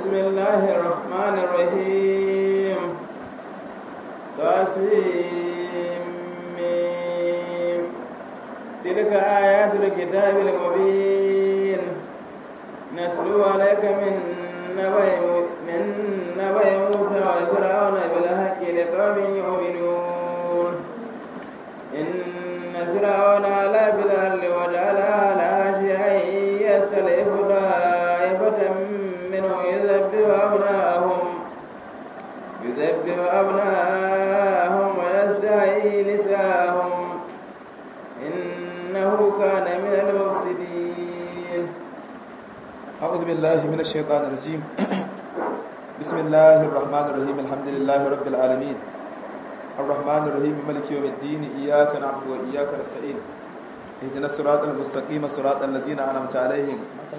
بسم الله الرحمن الرحيم تسليم تلك آيات الكتاب المبين نتلو عليك من نبأ من نبأ موسى وفرعون بالحق لقوم يؤمنون إن فرعون علا بالأرض وجعلها لها شيئا يستضعف طائفة منهم يذبح أبناءهم يذبح أبناءهم ويستحيي نساءهم إنه كان من المفسدين أعوذ بالله من الشيطان الرجيم بسم الله الرحمن الرحيم الحمد لله رب العالمين الرحمن الرحيم ملك يوم الدين إياك نعبد وإياك نستعين اهدنا الصراط المستقيم صراط الذين أنعمت عليهم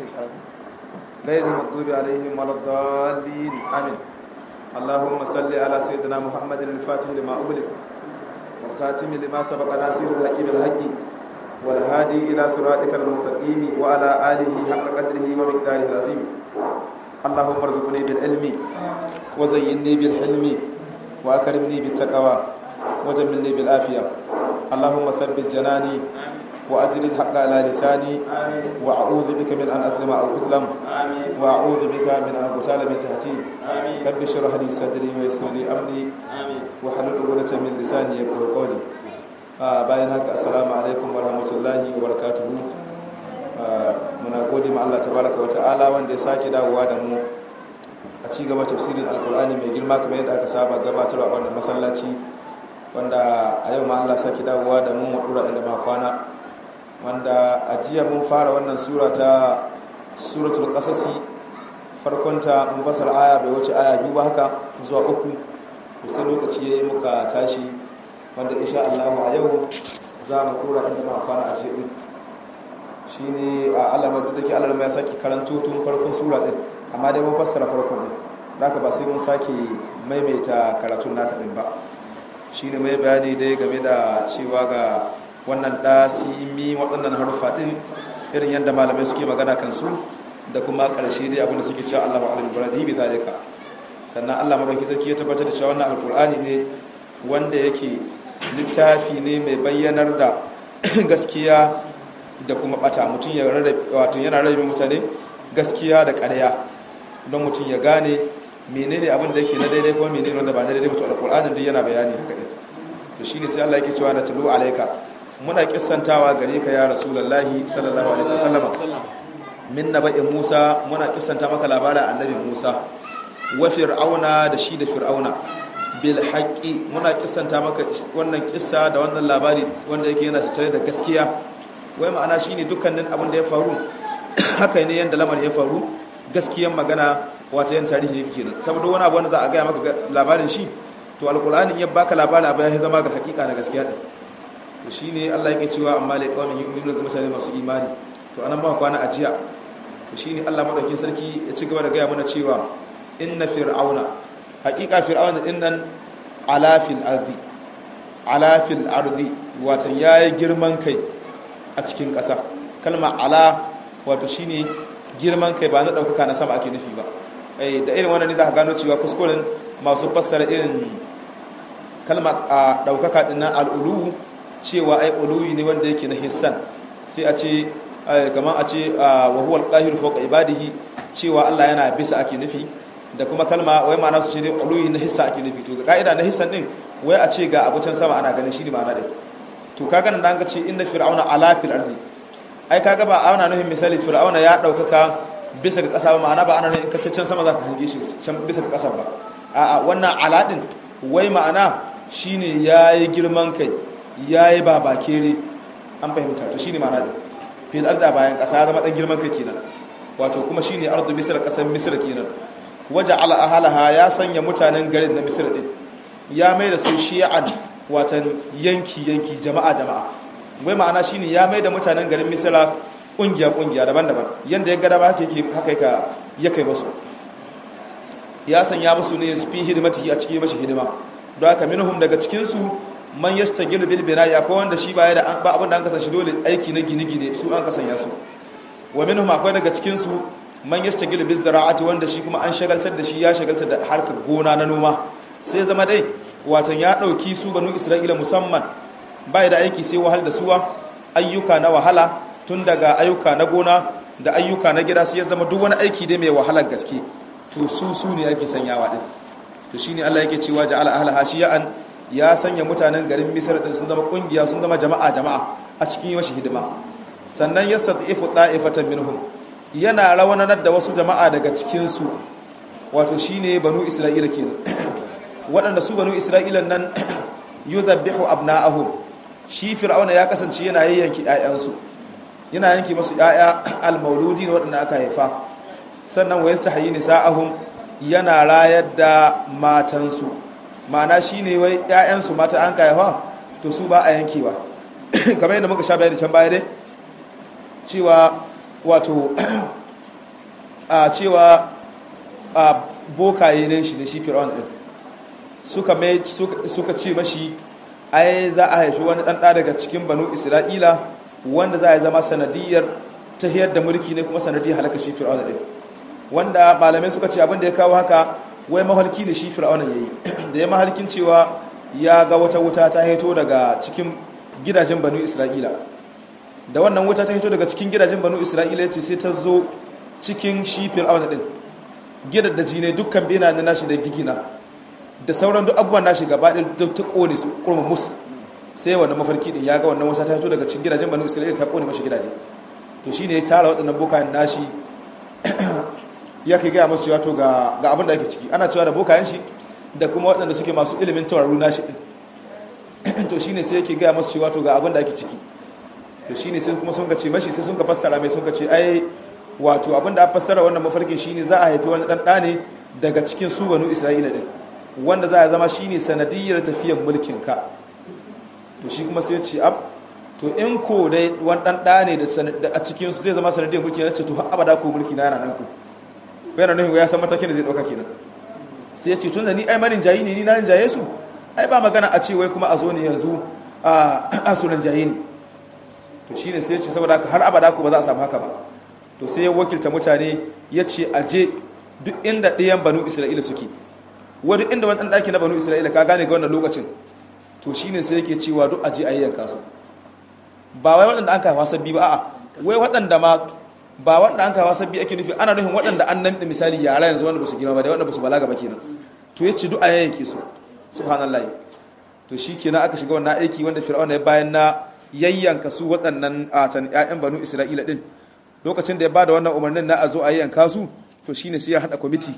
غير المغضوب عليهم ولا الضالين آمين اللهم صل على سيدنا محمد الفاتح لما أغلق والخاتم لما سبق ناصر الحق بالحق والهادي إلى صراطك المستقيم وعلى آله حق قدره ومقداره العظيم اللهم ارزقني بالعلم وزينني بالحلم وأكرمني بالتقوى وجملني بالعافية اللهم ثبت جناني وأجل الحق على لساني وأعوذ بك من أن أظلم أو أظلم وأعوذ بك من أن أغتال من تحتي رب اشرح لي صدري ويسر لي أمري وحلل عقدة من لساني يفقهوا قولي bayan haka assalamu alaikum wa rahmatullahi wa barakatuhu muna gode ma Allah tabaraka wa ta'ala wanda ya sake dawowa da mu a ci gaba tafsirin alkur'ani mai girma kamar yadda aka saba gabatarwa a wannan masallaci wanda a yau ma Allah sake dawowa da mu mu dura inda ma kwana wanda a jiya mun fara wannan sura ta suratul qasasi farkonta mun fasar aya bai wuce aya biyu ba haka zuwa uku sai lokaci yayi muka tashi wanda insha Allah a yau za mu kura inda ma kwana a jiya shi ne a alamar da ke alamar ya sake karanto tun farkon sura din amma dai mun fassara farkon din da ba sai mun sake maimaita karatun nasa din ba shi ne mai bayani dai game da cewa ga wannan ɗasimi waɗannan haruffa din irin yadda malamai suke magana kansu da kuma ƙarshe dai abinda suke cewa Allahu alim bi bi zalika sannan Allah madauki sarki ya tabbatar da cewa wannan alkur'ani ne wanda yake littafi ne mai bayyanar da gaskiya da kuma bata mutum ya rarrabe wato yana rarrabe mutane gaskiya da ƙarya don mutum ya gane menene abin da yake na daidai kuma menene wanda ba na daidai mutum alƙur'anin duk yana bayani haka ne to shine sai Allah yake cewa da tulu alaika muna kissantawa gare ka ya rasulullahi sallallahu alaihi wasallama min naba'i Musa muna kissanta maka labarin annabi Musa wa fir'auna da shi da fir'auna bil haqqi muna kissanta maka wannan kissa da wannan labari wanda yake yana tattare da gaskiya wai ma'ana shine dukkanin abin da ya faru haka ne yanda lamarin ya faru gaskiyan magana wata yan tarihi yake kenan saboda wani abu wanda za a gaya maka labarin shi to alqur'ani ya baka labarin abu ya zama ga hakika na gaskiya din to shine Allah yake cewa amma lai qaumin yu'minuna ga mutane masu imani to anan ba kwana ajiya to shine Allah madaukin sarki ya ci gaba da gaya mana cewa inna fir'auna hakika fir'auna din nan ala fil ardi ala fil ardi watan yayi girman kai a cikin ƙasa kalma ala wato shine girman kai ba na ɗaukaka na sama ake nufi ba da irin wannan ne za ka gano cewa kuskuren masu fassara irin kalmar a ɗaukaka ɗin na al'ulu cewa ai uluwi ne wanda yake na hissan sai a ce kamar a ce wa huwa al-qahiru fawqa ibadihi cewa Allah yana bisa ake nufi da kuma kalma wai ma'ana su ce dai uluwi na hissa ake nufi to ga ka'ida na hissan din wai a ce ga abucan sama ana ganin shi ne ma'ana din to kaga nan an ga ce inna fir'auna ala fil ardi ai kaga ba ana nufin misali fir'auna ya daukaka bisa ga kasa ba ma'ana ba ana nufin in can sama zaka hange shi can bisa ga kasa ba a'a wannan ala din wai ma'ana shine yayi girman kai yayi babakere an fahimta to shine ma'ana din fil ardi bayan kasa ya zama dan girman kai kenan wato kuma shine ardu misra kasan misra kenan waja'ala ahalaha ya sanya mutanen garin na misra din ya mai da su shi'an watan yanki-yanki jama'a-jama'a wai ma'ana shine ya mai da mutanen garin misira kungiya-kungiya daban-daban yadda ya gada ba haka ya kai basu ya sanya musu ne su fi hidimati a cikin mashi hidima don haka minhum daga cikinsu man yastagilu bil bina'i akwai wanda shi baya da ba abin da an kasa shi dole aiki na gine-gine su an kasanya su wa minhum akwai daga cikin su man yastagilu biz zara'ati wanda shi kuma an shagaltar da shi ya shagaltar da harkar gona na noma sai zama dai watan ya dauki su banu isra'ila musamman bai da aiki sai wahal da suwa ayyuka na wahala tun daga ayyuka na gona da ayyuka na gida sai ya zama duk wani aiki dai mai wahalar gaske to su su ne ake sanyawa din to shine Allah yake cewa ja'ala ahlaha shiya'an ya sanya mutanen garin Misr din sun zama kungiya sun zama jama'a jama'a a cikin yashi hidima sannan yastatifu da'ifatan minhum yana rawanar da wasu jama'a daga cikin su wato shine banu Isra'ila kenan waɗanda su banu Isra'ila nan yuzabbihu abna'ahum shi fir'auna ya kasance yana yayyanki ƴaƴansu yana yanki masu ƴaƴa al-mauludi waɗanda aka haifa sannan wa yastahi nisa'ahum yana rayar da matansu ma'ana shine wai ƴaƴansu mata an haifa to su ba a yankewa kamar yadda muka sha bayani can baya dai cewa wato a cewa a bokaye ne shi ne shi fir'auna din suka mai suka ce mashi ai za a haifi wani ɗan daga cikin banu isra'ila wanda za a zama sanadiyar ta da mulki ne kuma sanadiyar halaka shi fir'auna din wanda malamai suka ce abin da ya kawo haka wai mahalki ne shi fir'auna yayi da ya mahalkin cewa ya ga wata wuta ta haito daga cikin gidajen banu isra'ila da wannan wuta ta haito daga cikin gidajen banu isra'ila ya ce sai ta zo cikin shi fir'auna din gidan da jine dukkan bena na nashi da gigina da sauran duk abubuwan nashi gaba ɗaya ta kone su kurma musu sai wannan mafarki din ya ga wannan wuta ta haito daga cikin gidajen banu isra'ila ta kone mashi gidaje to shine ya tara waɗannan bokayen nashi ya kai gaya masu cewa to ga abin da ake ciki ana cewa da bokayen shi da kuma waɗanda suke masu ilimin tauraru nashi ɗin to shine sai yake gaya masu cewa to ga abin da ake ciki to shine sai kuma sun ka ce mashi sai sun ka fassara mai sun ka ce ai wato abin da a fassara wannan mafarkin shine za a haifi wani ɗan ɗa ne daga cikin su banu isra'ila ɗin wanda za a zama shine sanadiyyar tafiyan mulkin ka to shi kuma sai ya ce ab to in ko dai wani ɗan ɗa ne da a cikin su zai zama sanadiyyar mulki na ce to har abada ko mulki na yana nan ku yana nufin ya san matakin da zai ɗauka kenan sai ya ce tun da ni ai manin jayi ne ni na jaye su ai ba magana a ce wai kuma a zo ne yanzu a sunan jayi ne to shi ne sai ya ce saboda har abada ko ba za a samu haka ba to sai ya wakilta mutane ya ce a je duk inda ɗayan banu isra'ila suke wa duk inda wani ɗaki na banu isra'ila ka gane ga wannan lokacin to shi ne sai yake cewa duk a je a yi yanka su ba wai waɗanda an kafa sabbi ba a'a wai waɗanda ma ba wanda an kawo sabbi ake nufi ana nufin waɗanda an nan da misali yara yanzu wanda ba su girma ba da wanda ba su balaga ba kenan to ya ce du'a yake su subhanallahi to shi kenan aka shiga wannan aiki wanda fir'auna ya bayan na yayyanka su waɗannan atan ƴaƴan banu isra'ila din lokacin da ya bada wannan umarnin na a zo a yayyanka su to shine sai ya hada kwamiti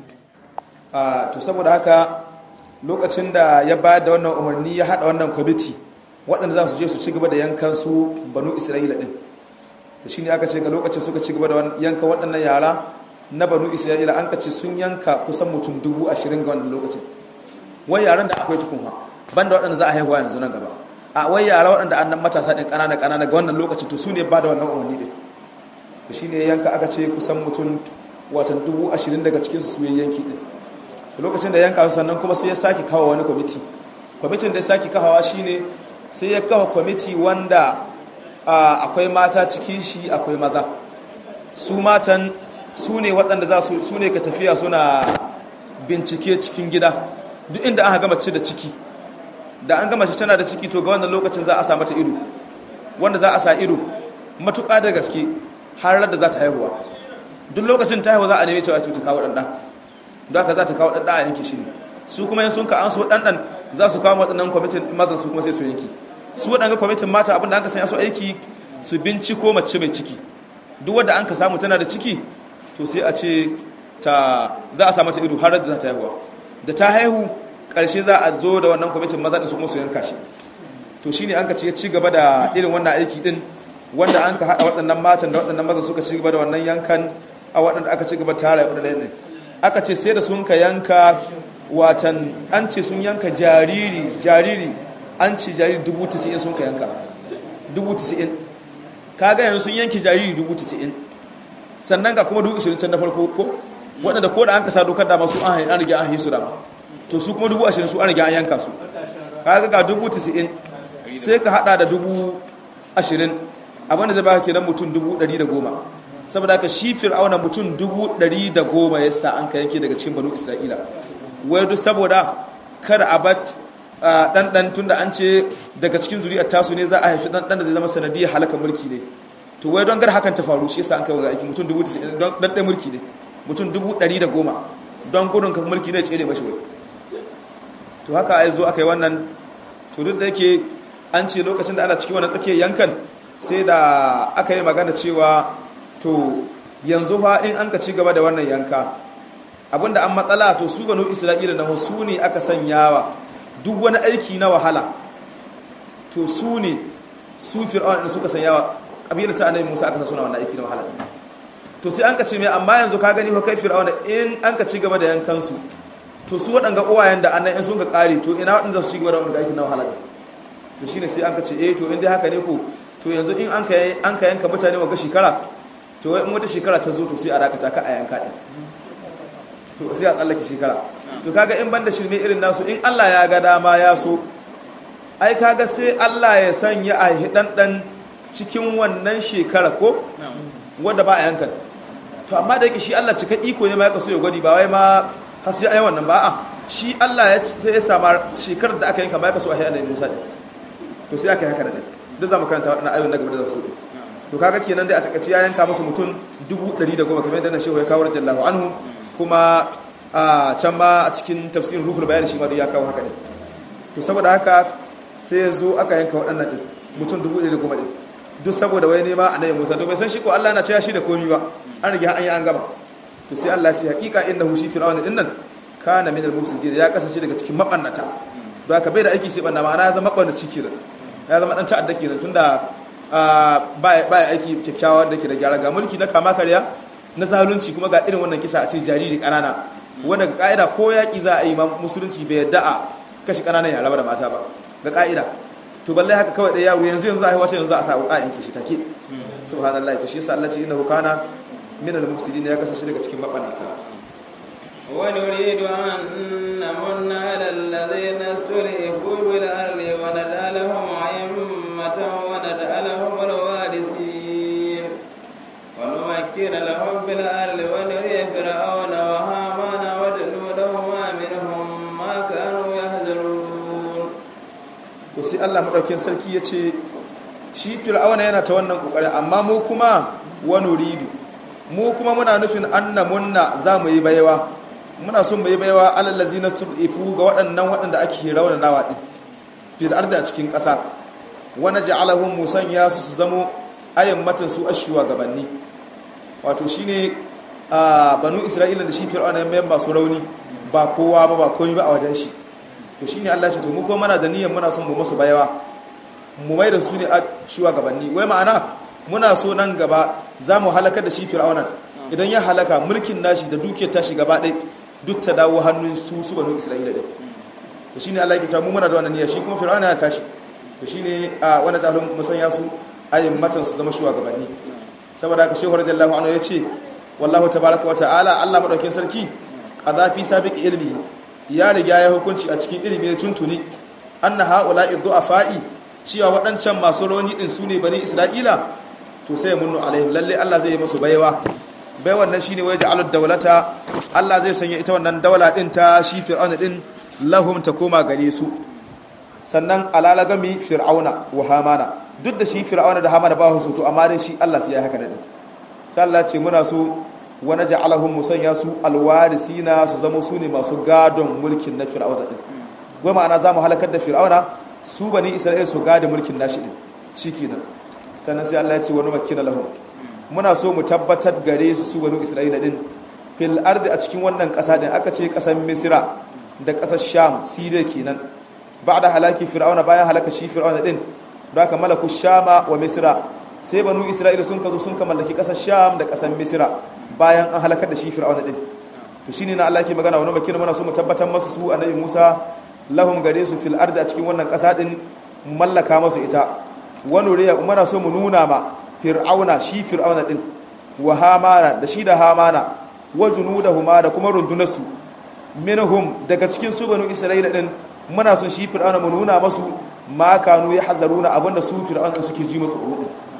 to saboda haka lokacin da ya bayar da wannan umarni ya hada wannan kwamiti waɗanda za su je su ci gaba da yankan su banu isra'ila din da shi ne aka ce ga lokacin suka ci gaba da yanka waɗannan yara na banu isra'ila an ka ce sun yanka kusan mutum dubu ashirin ga wannan lokacin wai yaran da akwai tukunwa banda waɗanda za a haihuwa yanzu nan gaba a wai yara waɗanda an nan matasa ɗin ƙanana ƙanana ga wannan lokacin to su ne ba da wannan umarni ɗin to shi ne yanka aka ce kusan mutum watan dubu ashirin daga cikin su ya yanki ɗin lokacin da yanka su sannan kuma sai ya sake kawo wani kwamiti kwamitin da ya sake kawawa shine sai ya kawo kwamiti wanda akwai mata cikin shi akwai maza su matan su ne waɗanda za su ne ka tafiya suna bincike cikin gida duk inda aka gama ce da ciki da an gama shi tana da ciki to ga wannan lokacin za a sa mata ido wanda za a sa ido matuƙa da gaske har da za ta haihuwa duk lokacin ta haihuwa za a neme cewa ta kawo ɗanɗa don haka za ta kawo ɗanɗa a yanki shi ne su kuma yin sun ka an so ɗanɗan za su kawo waɗannan kwamitin mazan su kuma sai su yanki su waɗanga kwamitin mata abinda an ka sanya su aiki su binciko mace mai ciki duk wadda an ka samu tana da ciki to sai a ce ta za a samu ta ido har da za ta haihuwa da ta haihu ƙarshe za a zo da wannan kwamitin maza ɗin su kuma su yanka shi to shine an ka ce ci gaba da irin wannan aiki ɗin wanda an ka haɗa waɗannan matan da waɗannan mazan suka ci gaba da wannan yankan a waɗanda aka ci gaba tara waɗannan ɗin aka ce sai da sun ka yanka watan an ce sun yanka jariri jariri an ce jariri dubu tisa'in sun ka yanka dubu tisa'in kaga yanzu sun yanki jariri dubu tisa'in sannan ga kuma dubu ishirin can na farko ko waɗanda ko da an kasa dokar dama su an an rige an hisu dama to su kuma dubu ashirin su an rige an yanka su kaga ga dubu tisa'in sai ka hada da dubu ashirin abinda zai baka kenan mutum dubu ɗari da goma saboda haka shi fir'auna mutum dubu ɗari da goma ya sa an ka yanke daga cikin banu isra'ila wai duk saboda kada a bat ɗanɗan tun da an ce daga cikin zuri'ar tasu ne za a haifi ɗanɗan da zai zama sanadiyar halakar mulki ne to wai don gar hakan ta faru shi yasa an kai wa aiki mutum dubu don ɗanɗan mulki ne mutum dubu ɗari da goma don gudun kan mulki ne tsere mashi wai to haka ai zo aka yi wannan to duk da yake an ce lokacin da ana cikin wani tsakiyar yankan sai da aka yi magana cewa to yanzu fa in an ka ci gaba da wannan yanka abinda an matsala to su banu isra'ila na su ne aka sanyawa duk wani aiki na wahala to su ne su fir'aun da suka sanyawa kabilar ta annabi Musa aka sa suna wannan aiki na wahala to sai an ka ce mai amma yanzu ka gani fa kai fir'aun in an ka ci gaba da yankan su to su waɗanga uwayen da annan in sun ka ƙare to ina waɗanda su ci gaba da wanda aiki na wahala to shine sai an ka ce eh to in dai haka ne ko to yanzu in an ka an ka yanka mutane wa shekara to in wata shekara ta zo to sai a dakata ka a yanka din to sai a tsallake shekara to kaga in banda shirme irin nasu in Allah ya ga dama ya so ai kaga sai Allah ya sanya a hidandan cikin wannan shekara ko wanda ba a yankan to amma da yake shi Allah cika iko ne ma ya kaso ya gwadi ba wai ma har sai ayi wannan ba a shi Allah ya sai ya sama shekarar da aka yanka ma ya kaso a hidan Musa din to sai aka yi haka da duk zamu karanta waɗannan ayoyin na gaba da su to kaga kenan dai a takaice ya yanka musu mutum 110 kamar yadda na shehu ya kawo radiyallahu anhu kuma a can ma a cikin tafsirin ruhul bayan shi ma duk ya kawo haka ne to saboda haka sai ya zo aka yanka waɗannan din mutum 110 din duk saboda wai nema annabi Musa to bai san shi ko Allah na cewa shi da komi ba an rige an yi an gama to sai Allah ya ce hakika innahu shi fir'auna din nan kana min al-mufsidin ya kasance daga cikin mabannata don haka bai da aiki sai banna ma'ana ya zama mabannaci kenan ya zama dan ta'adda kenan tunda ba ya aiki kyakkyawa da ke da gyara ga mulki na kama karya na zalunci kuma ga irin wannan kisa a ce jariri kanana wanda ga ka'ida ko yaƙi za a yi musulunci bai yadda a kashe kananan yara da mata ba ga ka'ida to balle haka kawai da yaro yanzu yanzu a yi wata yanzu a sa wuƙa yanke shi take subhanallah to shi yasa Allah ce innahu kana min al-mufsidin ya kasance daga cikin mabannata ونريد أن نمن على الذين استضعفوا بالأرض ونجعلهم أئمة ونجعلهم الوارثين ونمكن لهم بالأرض ونري فرعون وهامان وجنودهما منهم ما كانوا يحذرون to sai Allah madaukakin sarki ya ce shi fir'auna yana ta wannan kokari amma mu kuma wa nuridu mu kuma muna nufin annamunna za mu yi baiwa muna son mu yi baiwa alallazi na ifu ga waɗannan waɗanda ake raunanawa ɗin fil ardi a cikin ƙasa wani ja'alahum musanya su su zamo ayyammatin su ashuwa gabanni wato shine a banu isra'ila da shi fir'auna ya masu rauni ba kowa ba ba komai ba a wajen shi to shine Allah shi to mu kuma muna da niyyar muna son mu masu baiwa mu mai da su ne a shugabanni wai ma'ana muna so nan gaba za mu halakar da shi fir'auna idan ya halaka mulkin nashi da dukiyar tashi gaba ɗaya duk ta dawo hannun su su banu isra'ila ɗin to shine Allah yake cewa mu muna da wannan niyya shi kuma fir'auna ya tashi to shine a wannan tsarin musanya su ayin matan su zama shugabanni saboda haka shehu radiyallahu anhu ya ce wallahu tabaraka wa ta'ala Allah madaukin sarki qada fi sabiq ilmihi ya riga ya hukunci a cikin ilimi tuntuni anna haula'i du'afa'i cewa waɗancan masu rauni din su ne bani isra'ila to sai munnu alaihim lalle Allah zai yi musu baiwa baiwan nan shine wai ja'alud dawlata Allah zai sanya ita wannan daula din ta shi fir'auna din lahum ta koma gare su sannan alalagami fir'auna wa hamana duk da shi fir'auna da hamana ba su to amma dai shi Allah sai ya haka din sai Allah ce muna so wa naj'alahum musanya su alwarisina su zama su ne masu gadon mulkin na fir'auna din wai ma'ana za mu halakar da fir'auna su bani isra'ila su gada mulkin nashi din shikenan sannan sai Allah ya ce wani makina lahum muna so mu tabbatar gare su su bani isra'ila din fil ardi a cikin wannan kasa din aka ce kasar misra da kasar sham siriya kenan ba'da halaki fir'auna bayan halaka shi fir'auna din da aka malaku shama wa misra sai banu isra'ila sun kazo sun ka mallaki kasar sham da kasar misra bayan an halakar da shi fir'auna din to shine na Allah ke magana wani makina muna so mu tabbatar masu su annabi Musa lahum gare su fil ardi a cikin wannan kasa din mallaka masu ita wani riya muna so mu nuna ma fir'auna shi fir'auna din wa hamana da shi da hamana wa junudahuma da kuma rundunarsu minhum daga cikin su banu isra'ila din muna son shi fir'auna mu nuna masu ma kanu ya hazaruna abinda su fir'auna suke ji masu tsoro din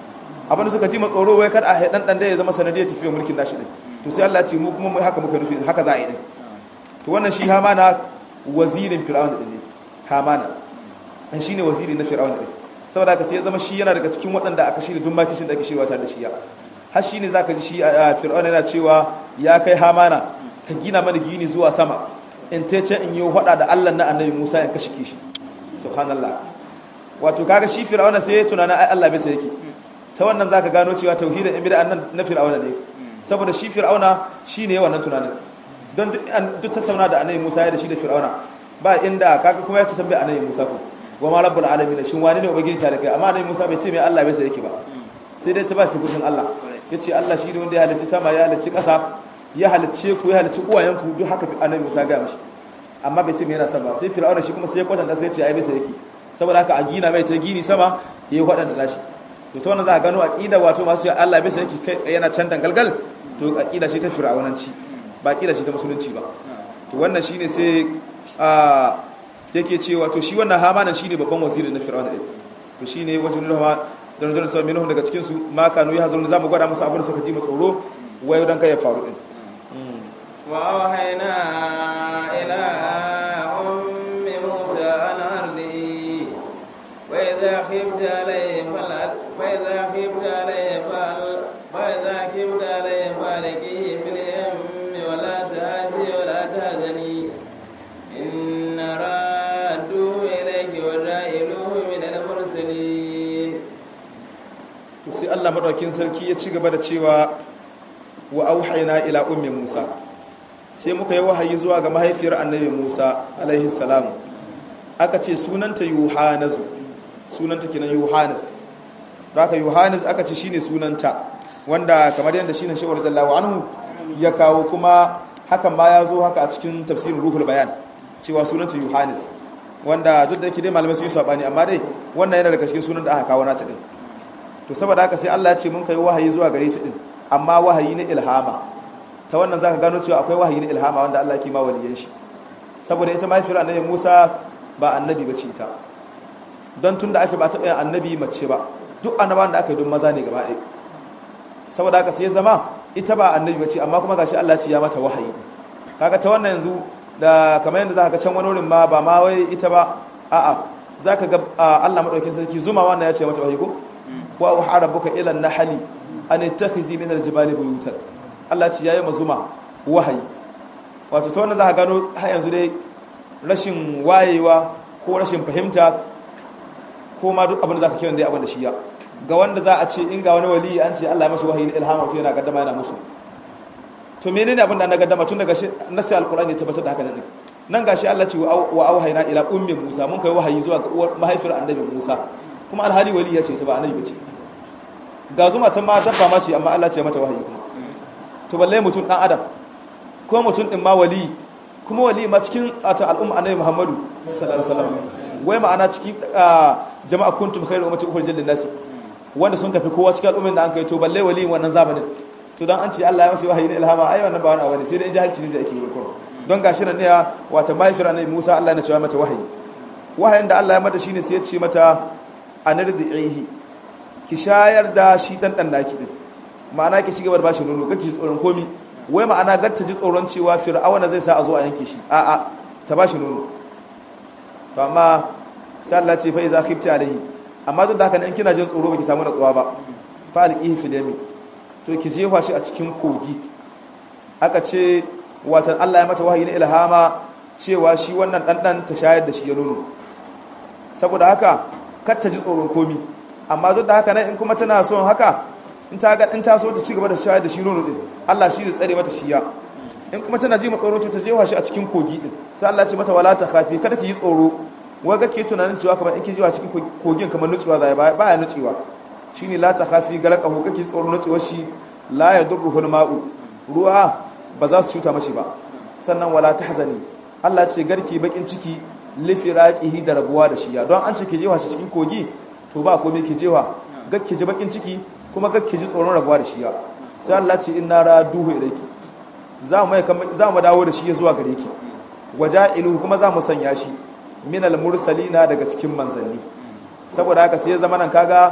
abin da suka ji ma tsoro wai kada a dan dan da ya zama sanadiyar tafiyar mulkin nashi din to sai Allah ya ce mu kuma mu haka muka nufi haka za a yi din to wannan shi hamana wazirin fir'auna din ne hamana an shine waziri na fir'auna din saboda haka sai ya zama shi yana daga cikin waɗanda aka shirya duk makishin da ake shirya tare da shi ya har shi ne zaka ji shi a fir'auna yana cewa ya kai hamana ka gina mana gini zuwa sama in ta ce in yi hada da Allah na annabi Musa in kashe shi subhanallah wato kaga shi fir'auna sai ya tunana ai Allah bai sai yake ta wannan zaka gano cewa tauhidin in bid'a nan na fir'auna ne saboda shi fir'auna shine wannan tunanin don duk tattauna da annabi Musa ya da shi da fir'auna ba inda kaga kuma ya ci tambaya annabi Musa ko wa ma rabbul alamin shin wani ne ubangiji ta da kai amma annabi Musa bai ce mai Allah bai sai yake ba sai dai ta ba su gurbin Allah yace Allah shi ne wanda ya halicci sama ya halicci ƙasa ya halicce ku ya halicci uwayenku duk haka annabi Musa ga mishi amma bai ce me yana son ba sai fir'auna shi kuma sai ya kwatanta sai ya ce ai bai sai yake saboda haka a gina mai ta gini sama yayi waɗanda nashi to ta wannan za a gano aqida wato masu cewa Allah bai sai yake kai tsaye yana can dangalgal to aqida ce ta fir'aunanci ba aqida ce ta musulunci ba to wannan shine sai a yake cewa to shi wannan hamanan shine babban waziri na fir'auna din to shine wajen rahama dan dan sai minhum daga cikin su ma kanu ya hazuru zamu gwada musu abin da suka ji mu tsoro wayo dan kai ya faru din wa wahayna ila ummi musa an ardi wa idha khifta alayhi fal wa idha khifta alayhi fal wa idha khifta alayhi falikihi fil yammi wa la tahdi wa la tahzani inna raddu ilayki wa da'iluhu min al-mursalin to sai Allah madaukin sarki ya ci gaba da cewa wa auhayna ila ummi Musa sai muka yi wahayi zuwa ga mahaifiyar annabi Musa alaihi salam aka ce sunanta Yohanazu sunanta kenan Yohanas haka Yohanas aka ce shine sunanta wanda kamar yadda shine Shehu radiyallahu anhu ya kawo kuma hakan ma ya zo haka a cikin tafsirin Ruhul Bayan cewa sunanta Yohanas wanda duk da yake dai malamai sun yi sabani amma dai wannan yana daga cikin sunan da aka kawo nata din to saboda haka sai Allah ya ce mun kai wahayi zuwa gare ta din amma wahayi na ilhama ta wannan zaka gano cewa akwai wahayi na ilhama wanda Allah ke ma waliyan shi saboda ita mahaifiyar annabi Musa ba annabi bace ita don tunda ake ba ta bayan annabi mace ba duk annabawan da aka yi don maza ne gaba ɗaya saboda haka sai zama ita ba annabi bace amma kuma gashi Allah ce ya mata wahayi kaga ta wannan yanzu da kamar yadda zaka ga can wani wurin ma ba ma wai ita ba a'a zaka ga Allah madaukakin sarki zuma wannan ya ce mata wahayi ko wa auha rabbuka ila an-nahli an ittakhizi min al-jibali buyutan Allah ce yayi mazuma wahayi wato ta wannan za ka gano har yanzu dai rashin wayewa ko rashin fahimta ko ma duk abin da za ka kiran dai abin da shi ya ga wanda za a ce in ga wani wali an ce Allah ya mashi wahayi na ilhama to yana gaddama yana musu to menene abin da na gaddama tun daga nasi alqur'ani ya tabbatar da haka nan nan gashi Allah ce wa auhayna ila ummi Musa mun kai wahayi zuwa ga mahaifiyar annabi Musa kuma alhali wali ya ce ta ba annabi bace ga zuma can ma dabba ma ce amma Allah ce mata wahayi to balle mutum dan adam ko mutum din ma wali kuma wali ma cikin ata al'umma annabi Muhammadu sallallahu alaihi wasallam wai ma'ana cikin jama'a kuntum khairu ummati ukhrijat lin nasi wanda sun kafi kowa cikin al'ummin da an kai to balle wali wannan zamanin to dan an ce Allah ya mashi wahayi na ilhama ai wannan ba wani abu ne sai dai jahilci ne zai ake yi kuma don gashi nan ne wata mahaifiyar annabi Musa Allah ya cewa mata wahayi wahayin da Allah ya mata shine sai ya ce mata anardihi ki shayar da shi dan dan naki din ma'ana ki cigaba da bashi nono kake tsoron komi wai ma'ana gar ta ji tsoron cewa fir'auna zai sa a zo a yanke shi a'a ta bashi nono to amma sai Allah ce fa iza khifti alaihi amma duk da haka in kina jin tsoro baki samu natsuwa ba fa alqihi fil yami to ki jefa shi a cikin kogi aka ce watan Allah ya mata wahayi na ilhama cewa shi wannan dan ta shayar da shi ya nono saboda haka kar ta ji tsoron komi amma duk da haka nan in kuma tana son haka in ta ga in ta so ta ci gaba da shayar da shi nono din Allah shi zai tsare mata shiya in kuma tana ji matsoro to ta jefa shi a cikin kogi din sai Allah ya ce mata wala ta khafi kada ki yi tsoro wai ga ke tunanin cewa kamar in ki jiwa cikin kogin kamar nutsewa zai ba ya nutsewa shine la ta khafi galaqahu kake tsoro nutsewar shi la yadurruhu ma'u ruwa ba za su cuta mashi ba sannan wala tahzani Allah ce garki bakin ciki lifiraqihi da rabuwa da shiya don an ce ki jewa shi cikin kogi to ba komai ki jewa gakki ji bakin ciki kuma gakki ji tsoron rabuwa da shiya sai Allah ce inna raduhu ilayki za mu za mu dawo da shi zuwa gare ki waja'iluhu kuma za mu sanya shi minal mursalina daga cikin manzanni saboda haka sai ya zama nan kaga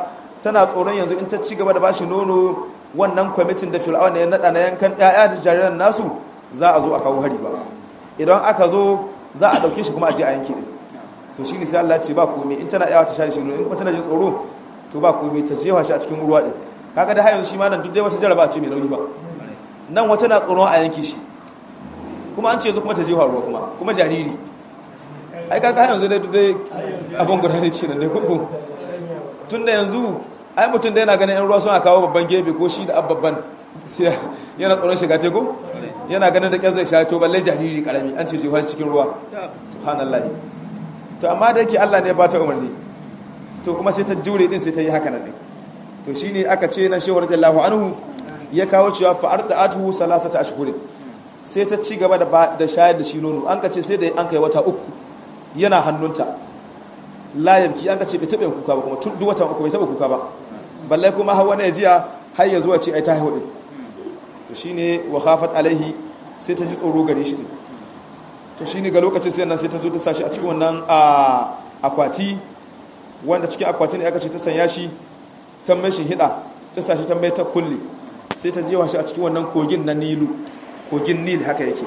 tana tsoron yanzu in ta ci gaba da bashi nono wannan kwamitin da fir'auna ya nada na yankan ƴaƴa da jariran nasu za a zo a kawo hari ba idan aka zo za a dauke shi kuma a je a yanke din to shine sai Allah ya ce ba komai in tana yawa ta sha shi nono in kuma tana jin tsoro to ba komai ta jefa shi a cikin ruwa din kaga da hayan shi ma nan duk dai wata jaraba ce mai nauyi ba nan wata na tsoron a yanke shi kuma an ce yanzu kuma ta jefa ruwa kuma kuma jariri ai kaga hayan yanzu dai duk dai abin guda ne kenan dai kuku tun da yanzu ai mutum da yana ganin yan ruwa suna kawo babban gebe ko shi da babban yana tsoron shiga teku yana ganin da kyar zai sha to balle jariri karami an ce jefa shi cikin ruwa subhanallah to amma da yake Allah ne ba ta umarni to kuma sai ta jure din sai ta yi haka nan din to shine aka ce nan shehu radiyallahu anhu ya kawo cewa fa arda'atu salasata ashhurin sai ta ci gaba da da shayar da shi nono an ka ce sai da an kai wata uku yana hannunta la yabki an ka ce bai taɓa kuka ba kuma tun duk wata uku bai taɓa kuka ba balle kuma har wani jiya har ya zuwa ce ai ta haihu din to shine wa khafat alaihi sai ta ji tsoro gare shi to shine ga lokacin sai nan sai ta zo ta sashi a cikin wannan akwati wanda cikin akwatin ne aka ce ta sanya shi ta mai shi hida ta sashi ta mai ta kulle sai ta jewa shi a cikin wannan kogin na nilu kogin nil haka yake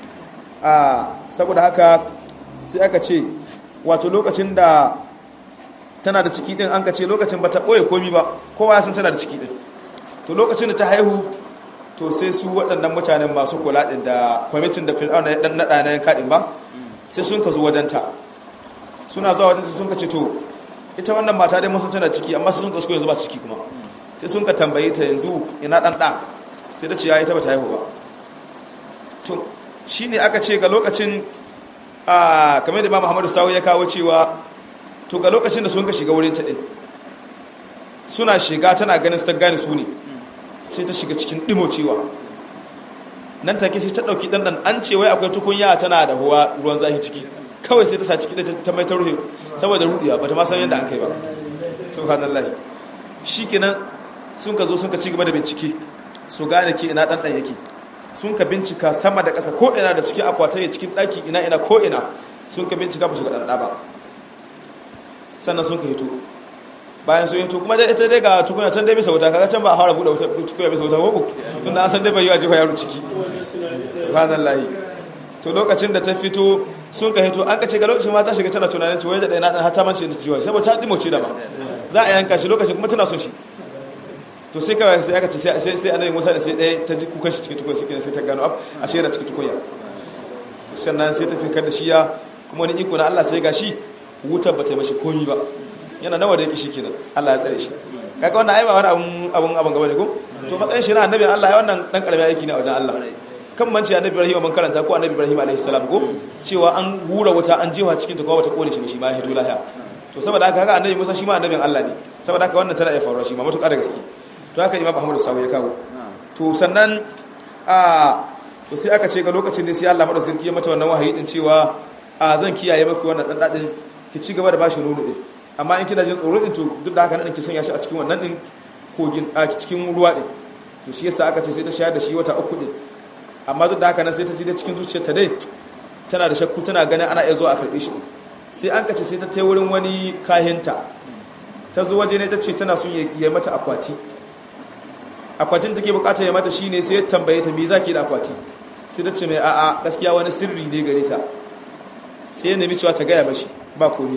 a saboda haka sai aka ce wato lokacin da tana da ciki din an ka ce lokacin ba ta ɓoye komi ba kowa ya san tana da ciki din to lokacin da ta haihu to sai su waɗannan mutanen masu kula ɗin da kwamitin da fir'auna ya ɗan naɗa na yanka ɗin ba sai sun ka zo wajenta suna zuwa wajenta sun ka ce to ita wannan mata dai mun san tana ciki amma sai sun ka suko yanzu ba ciki kuma sai sun ka tambaye ta yanzu ina ɗan ɗa sai ta ce ya ita ba ta haihu ba to shine aka ce ga lokacin a kamar da ba muhammadu sawu ya kawo cewa to ga lokacin da sun ka shiga wurin ta ɗin suna shiga tana ganin su ta gane su ne sai ta shiga cikin cewa nan take sai ta dauki dandan an ce wai akwai tukunya tana da huwa ruwan zafi ciki kawai sai ta sa ciki da ta mai ta rufe saboda rudiya bata ma san yadda an kai ba subhanallah shikenan sun ka zo sun ka ci gaba da bincike su gane ke ina dandan yake sun ka bincika sama da ƙasa ko ina da cikin akwatai cikin daki ina ina ko ina sun ka bincika ba su ga danda ba sannan sun ka hito bayan sun yato kuma ita dai ga tukuna can dai bisa wuta kaga can ba a fara buɗe wuta tukuna bisa wuta ko tun da an san dai bai yi a jefa yaro ciki subhanallahi to lokacin da ta fito sun ka hito an ka ce ga lokacin ma ta shiga tana tunanin cewa da ɗaya na ɗan hata mance da jiwa saboda ta ɗimo ce da ba za a yanka shi lokacin kuma tana son shi to sai kawai sai aka ce sai sai annabi Musa da sai ɗaya ta ji kukan shi cikin tukunya shi sai ta gano ab a shi yana cikin tukunya sannan sai ta fikar da shi ya kuma wani iko na Allah sai ga shi wutar ba ta yi mashi komi ba yana nawa da yake shi kenan Allah ya tsare shi kaga wannan ai ba wani abun abun abun gaba ne ko to matsayin shi na annabi Allah ya wannan dan karamin aiki ne a wajen Allah kan manci annabi Ibrahim mun karanta ko annabi Ibrahim alaihi salam ko cewa an hura wuta an jewa cikin ta ko wata kone shi shi ma ya hito lahiya to saboda haka kaga annabi Musa shi ma annabin Allah ne saboda haka wannan tana iya faruwa shi ma mutuƙa da gaske to haka Imam Ahmad Sawi ya kawo to sannan a to sai aka ce ga lokacin ne sai Allah madaukakin ya mata wannan wahayi din cewa a zan kiyaye maka wannan dan dadin ki ci gaba da bashi nono din amma in kina jin tsoro din to duk da haka nan ki sanya shi a cikin wannan din kogin a cikin ruwa din to shi yasa aka ce sai ta shayar da shi wata uku din amma duk da haka nan sai ta ji da cikin zuciyarta dai tana da shakku tana ganin ana iya zuwa a karbe shi sai an kace sai ta tai wurin wani kahinta ta zo waje ne ta ce tana son ya mata akwati akwatin take bukata ya mata shine sai ya tambaye ta me zaki da akwati sai ta ce mai a'a gaskiya wani sirri ne gare ta sai ya nemi cewa ta gaya mashi ba komi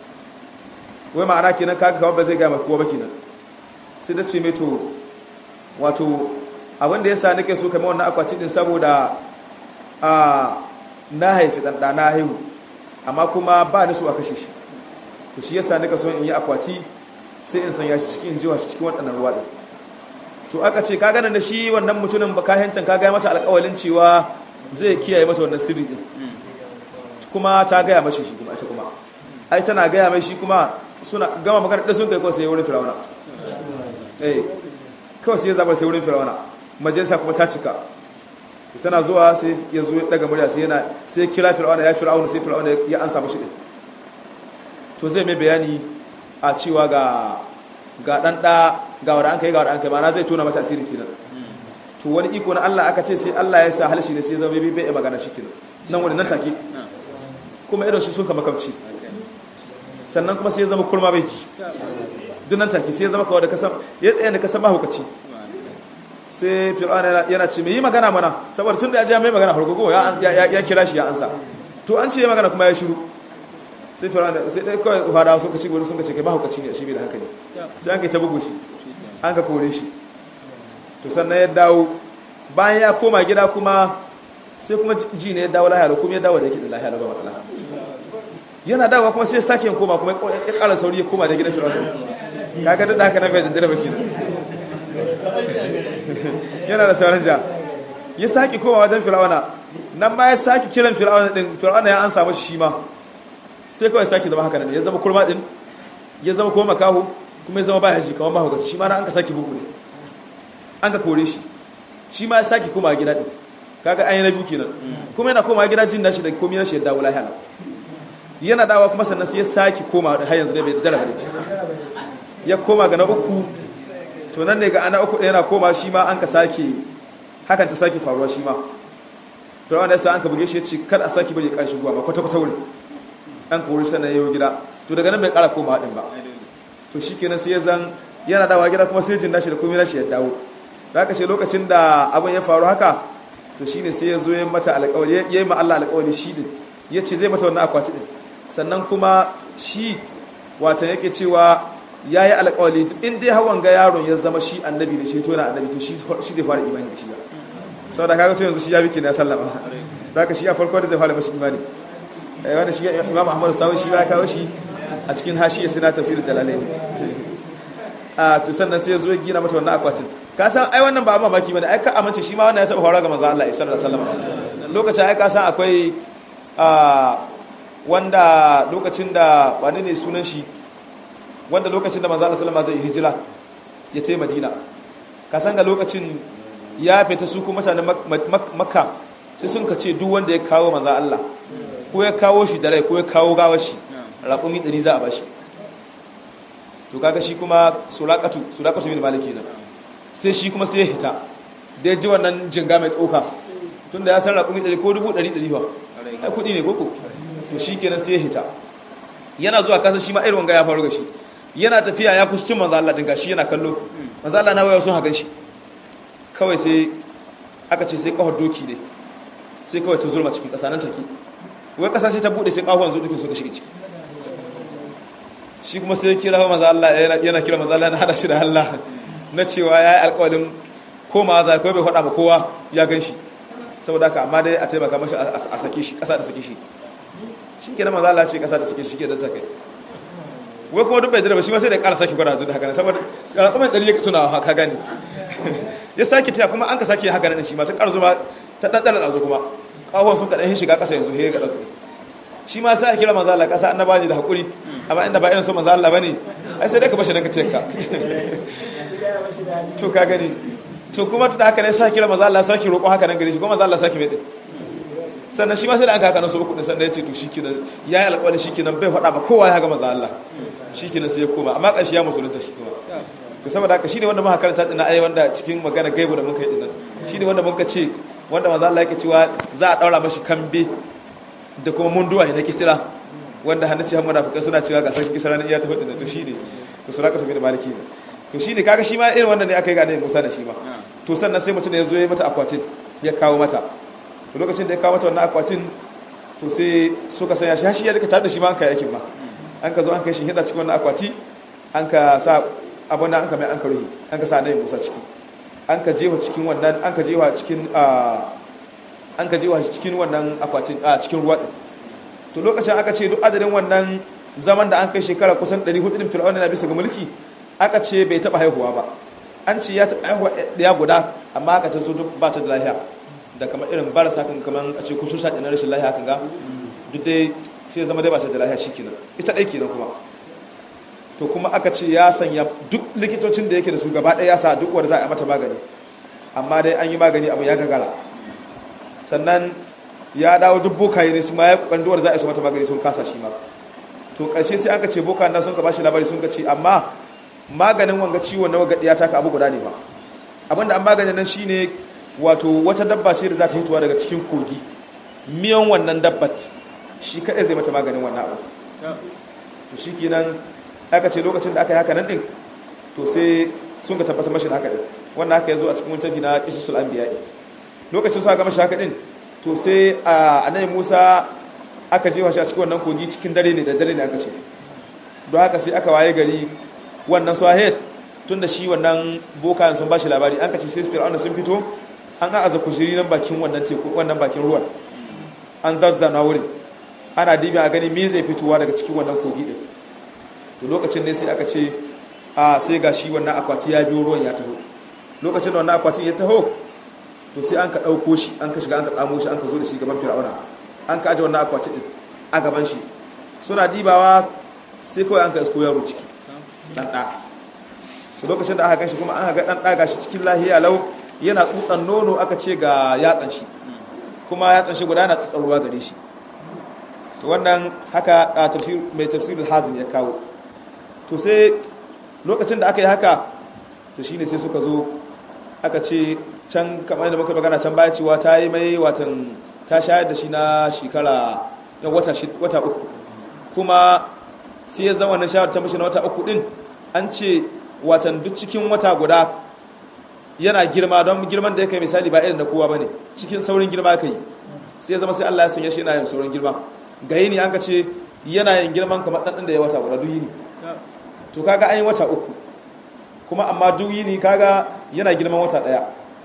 wai ma'ana kenan kaga kawai ba zai gaya kowa ba kenan sai ta ce mai to wato abin da ya sa nake so kamar wannan akwati din saboda a na haifi ɗanɗa na haihu amma kuma ba ni so a kashe shi to shi yasa nika so in yi akwati sai in sanya shi cikin jiwa shi cikin waɗannan ruwa ɗin to aka ce ka ganin da shi wannan mutumin ba kayancan ka gaya mata alƙawalin cewa zai kiyaye mata wannan sirri ɗin kuma ta gaya mashi shi kuma ita kuma ai tana gaya mai shi kuma suna gama magana da sun kai kawai sai wurin firawuna eh kawai sai ya zabar sai wurin firawuna majalisa kuma ta cika tana zuwa sai ya zo daga murya sai yana sai kira firawuna ya firawuna sai firawuna ya ansa mashi din to zai mai bayani a cewa ga ga dan da ga wanda an kai ga wanda an kai ma na zai tona mata asiri kenan to wani iko na Allah aka ce sai Allah ya sa halshi ne sai zama bai bai magana shi kenan nan wani nan take kuma irin shi sun kama kamci sannan kuma sai ya zama kurma bai ji dunan take sai ya zama kawai da kasan ya tsaye da kasan mahaukaci sai fir'auna yana ce mai yi magana mana saboda tun da ya ji mai magana hargogo ya kira shi ya ansa to an ce ya magana kuma ya shiru sai fir'auna sai dai kawai fara sun ka ci gudu sun ka ce kai mahaukaci ne shi bai da hankali sai an kai ta bugu shi an ka kore shi to sannan ya dawo bayan ya koma gida kuma sai kuma ji ne ya dawo lahiya kuma ya dawo da yake da lahiya ba matsala yana dawowa kuma sai ya sake yin koma kuma ya ƙara sauri ya koma da gidan fir'auna kaga duk da haka na bai daddare ba kenan yana da sauran ja ya sake koma wajen fir'auna nan ma ya sake kiran fir'auna din fir'auna ya ansa mashi shi ma sai kawai sake zama haka ne ya zama kurma din ya zama kuma makaho kuma ya zama baya ji kamar mahaukaci shi ma na an ka sake bugu ne an ka kore shi shi ma ya sake koma gida din kaga an yi na biyu kenan kuma yana koma gida jin nashi da komai na shi ya dawo lahiya yana dawa kuma sannan sai ya sake koma da har yanzu da bai da ba ya koma ga na uku to nan ne ga ana uku ɗaya na koma shi ma an ka sake hakan ta sake faruwa shi ma to wanda yasa an ka buge shi ya ce kar a sake bari ƙarshen guwa ma kwata-kwata wuri an ka wuri sannan yau gida to daga nan bai ƙara koma haɗin ba to shi kenan sai ya zan yana dawa gida kuma sai jin nashi da komai nashi ya dawo da haka ce lokacin da abin ya faru haka to shine sai ya zo ya mata alƙawari ya yi ma Allah alƙawari shi din ya ce zai mata wannan akwati din sannan kuma shi watan yake cewa ya yi alƙawali in dai hawan ga yaron ya zama shi annabi da shi to na annabi to shi zai fara imani da shi ba sau da kaga to yanzu shi ya biki na sallama za ka shi a farko da zai fara mashi imani wanda shi imam ahmadu sawun shi ya kawo shi a cikin hashi ya sina tafsirin jalalai ne a to sannan sai ya zo ya gina mata wannan akwatin ka san ai wannan ba a mamaki bane ai ka amince shi ma wannan ya saba faruwa ga manzo Allah sallallahu alaihi wasallam lokacin ai ka san akwai wanda lokacin da wani ne sunan shi wanda lokacin da manzo Allah sallama zai hijira ya tai Madina ka san ga lokacin ya fita su kuma mutanen Makka sai sun ka ce duk wanda ya kawo manzo Allah ko ya kawo shi da rai ko ya kawo gawar shi raƙumi ɗari za a bashi to kaga shi kuma sulaqatu sulaqatu bin maliki nan sai shi kuma sai ya hita da ya ji wannan jinga mai tsoka tunda ya san raƙumi ɗari ko dubu ɗari ɗari ba ai kuɗi ne koko to shi kenan sai ya hita yana zuwa kasa shi ma irin wanga ya faru ga shi yana tafiya ya kusa cin manzo Allah din gashi yana kallo manzo Allah na waya sun hagan shi kawai sai aka ce sai kawar doki ne sai kawai ta zulma cikin kasa nan take wai kasa sai ta bude sai kawon zo dukin so ka shiga ciki shi kuma sai kira manzo Allah yana kira manzo Allah na hada shi da Allah na cewa yayi alƙawarin komawa za ko bai faɗa ma kowa ya gan shi saboda haka amma dai a taimaka mashi a sake shi kasa da sake shi shi ke na maza Allah ce kasa da suke shi ke da sakai wai kuma duk bai jira ba shi ma sai da ƙara sake gwada da haka ne saboda raƙumin ɗari ya tuna haka gani ya sake taya kuma an ka sake haka nan shi ma ta ƙarzo ma ta ɗanɗana ɗazo kuma ƙawon sun kaɗan shiga ƙasa yanzu ya ga ɗazo shi ma sai a kira maza Allah ƙasa annaba ne da haƙuri amma inda ba irin so maza Allah ba ne ai sai dai ka bashi nan ka ce ka to ka gani to kuma da haka ne sa kira maza Allah sake roƙo haka nan gare shi kuma maza Allah sake mai ɗin sannan shi ma sai da an kaka nasu uku sannan ya ce to shi kenan ya yi alƙawari shi kenan bai faɗa ba kowa ya gama za Allah shi kenan sai ya koma amma ƙarshe ya musulunta shi kuma to saboda haka shi ne wanda muka karanta ɗina ai wanda cikin magana gaibu da muka yi ɗinan shi ne wanda muka ce wanda maza Allah yake cewa za a ɗaura mashi kambe da kuma munduwa na kisira wanda hannu ce hamada fuka suna cewa ga sarki kisira na iya tafi ɗinan to shi ne to su raka tafi da maliki ne to shi ne kaga shi ma irin wannan ne aka yi gane musa da shi ma to sannan sai mutum ya zo ya mata akwatin ya kawo mata to lokacin da ya kawo mata wannan akwatin to sai suka sanya shi shi ya duka tare da shi ma an kai aikin ma an ka zo an kai shi hida cikin wannan akwati an ka sa abin da an ka mai an ka ruhi an ka sa nayin musa ciki an ka jewa cikin wannan an ka jewa cikin an ka jewa cikin wannan akwatin a cikin ruwa din to lokacin aka ce duk adadin wannan zaman da an kai shekara kusan 400 din fir'auna na bisa ga mulki aka ce bai taba haihuwa ba an ce ya taba haihuwa ɗaya guda amma aka ta zo duk ba ta da lafiya da kamar irin barasa kan kamar a ce kusur shaɗi na rashin lahiya kan ga duk dai sai zama dai ba ta da lahiya shi kenan ita ɗai kenan kuma to kuma aka ce ya sanya duk likitocin da yake da su gaba ɗaya ya sa duk wanda za a mata magani amma dai an yi magani abu ya gagara sannan ya dawo duk bokaye ne su ma ya kokarin duwar za a yi su mata magani sun kasa shi ma to ƙarshe sai aka ce boka na sun ka bashi labari sun ka ce amma maganin wanga ciwon na waga ɗiya taka abu guda ne ba abinda an maganin nan shine wato wata dabba ce da za ta hitowa daga cikin kogi miyan wannan dabbat shi kaɗai zai mata maganin wannan abu to shi kenan aka ce lokacin da aka yi haka nan din to sai sun ka tabbatar mashi da haka din wannan haka ya zo a cikin wancan na qisasul anbiya lokacin su aka mashi haka din to sai annabi Musa aka jefa shi a cikin wannan kogi cikin dare ne da dare ne aka ce don haka sai aka waye gari wannan swahid tun da shi wannan bokayen sun ba shi labari an ka ce sai fir'auna sun fito an a'aza kushiri nan bakin wannan teku wannan bakin ruwan an zazzana wurin ana dibi a gani me zai fitowa daga cikin wannan kogi din to lokacin ne sai aka ce a sai ga shi wannan akwati ya biyo ruwan ya taho lokacin da wannan akwatin ya taho to sai an ka ɗauko shi an ka shiga an ka tsamo shi an ka zo da shi gaban fir'auna an ka aje wannan akwati din a gaban shi suna dibawa sai kawai an ka isko yaro ciki dan da to lokacin da aka ganshi kuma an ga dan da gashi cikin lahiya lau yana tsutsan nono aka ce ga yatsan shi kuma yatsan shi guda na tsutsan ruwa gare shi to wannan haka tafsir mai tafsirul hazim ya kawo to sai lokacin da aka yi haka to shine sai suka zo aka ce can kamar yadda muka magana can baya cewa ta yi mai watan ta shayar da shi na shekara na wata wata uku kuma sai ya zama wannan shayar ta mishi na wata uku din an ce watan duk cikin wata guda yana girma don girman da ya kai misali ba irin da kowa bane cikin saurin girma ka yi sai ya zama sai Allah ya sanya shi yana yin saurin girma ga yini an ka ce yana yin girman kamar ɗan da ya wata guda duk yini to kaga an yi wata uku kuma amma duk yini kaga yana girman wata ɗaya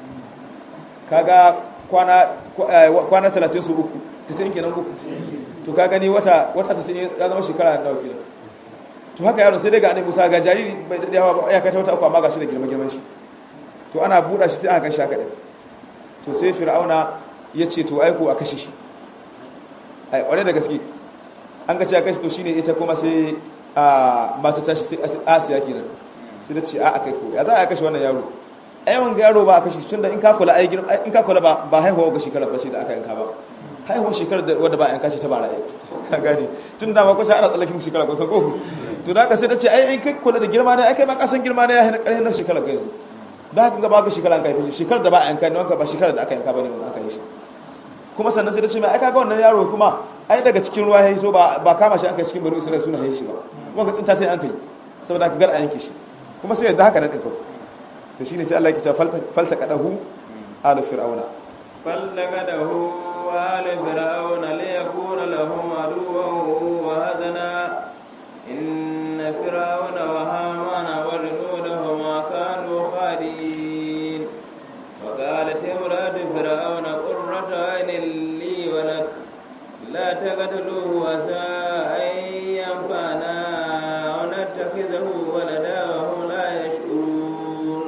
kaga kwana kwana talatin su uku tisin kenan uku to ka gani wata wata tisin ya zama shekara nawa kenan to haka yaron sai dai ga annabi Musa ga jariri bai da yawa ba ya kai wata uku amma ga shi da girma girman shi to ana buɗa shi sai aka gan shi haka ɗin to sai fir'auna ya ce to aiko a kashe shi ai ƙware da gaske an ga ce a kashe to shine ita kuma sai a mata tashi sai asiya kenan sai da ce a akai ko ya za a kashe wannan yaro ai wanga yaro ba a kashe tunda in ka kula ai in ka kula ba ba haihuwa ga shekara ba ce da aka yanka ba haihuwa shekara da wanda ba a yanka shi ta bara ai ka gane tun da ma kusa ana tsallakin shekara ko ko to da ka sai da ce ai in kai kula da girma ne ai kai ma kasan girma ne ya hina ƙarfin na shekara ga yanzu da haka gaba ga shekara an kai shi shekarar da ba a yanka ne wanka ba shekarar da aka yanka bane wanda aka yi shi kuma sannan sai da ce mai aika ga wannan yaro kuma ai daga cikin ruwa ya hito ba ba kama shi an kai cikin bari isra'ila suna haye shi ba wanda tsinta ta yi an kai saboda aka gar a yanke shi kuma sai yadda haka na ɗin kawai to shine sai Allah ya ce falta kadahu alu fir'auna falta kadahu alu fir'auna li yakuna lahum aduwwan wa hadana inna fir'auna wa hamana wa junudahuma kanu khadin wa qalat imratu fir'auna qurratu aynin li wa lak la taqtuluhu asa an yanfa'ana aw nattakhidahu walada wa hum la yash'urun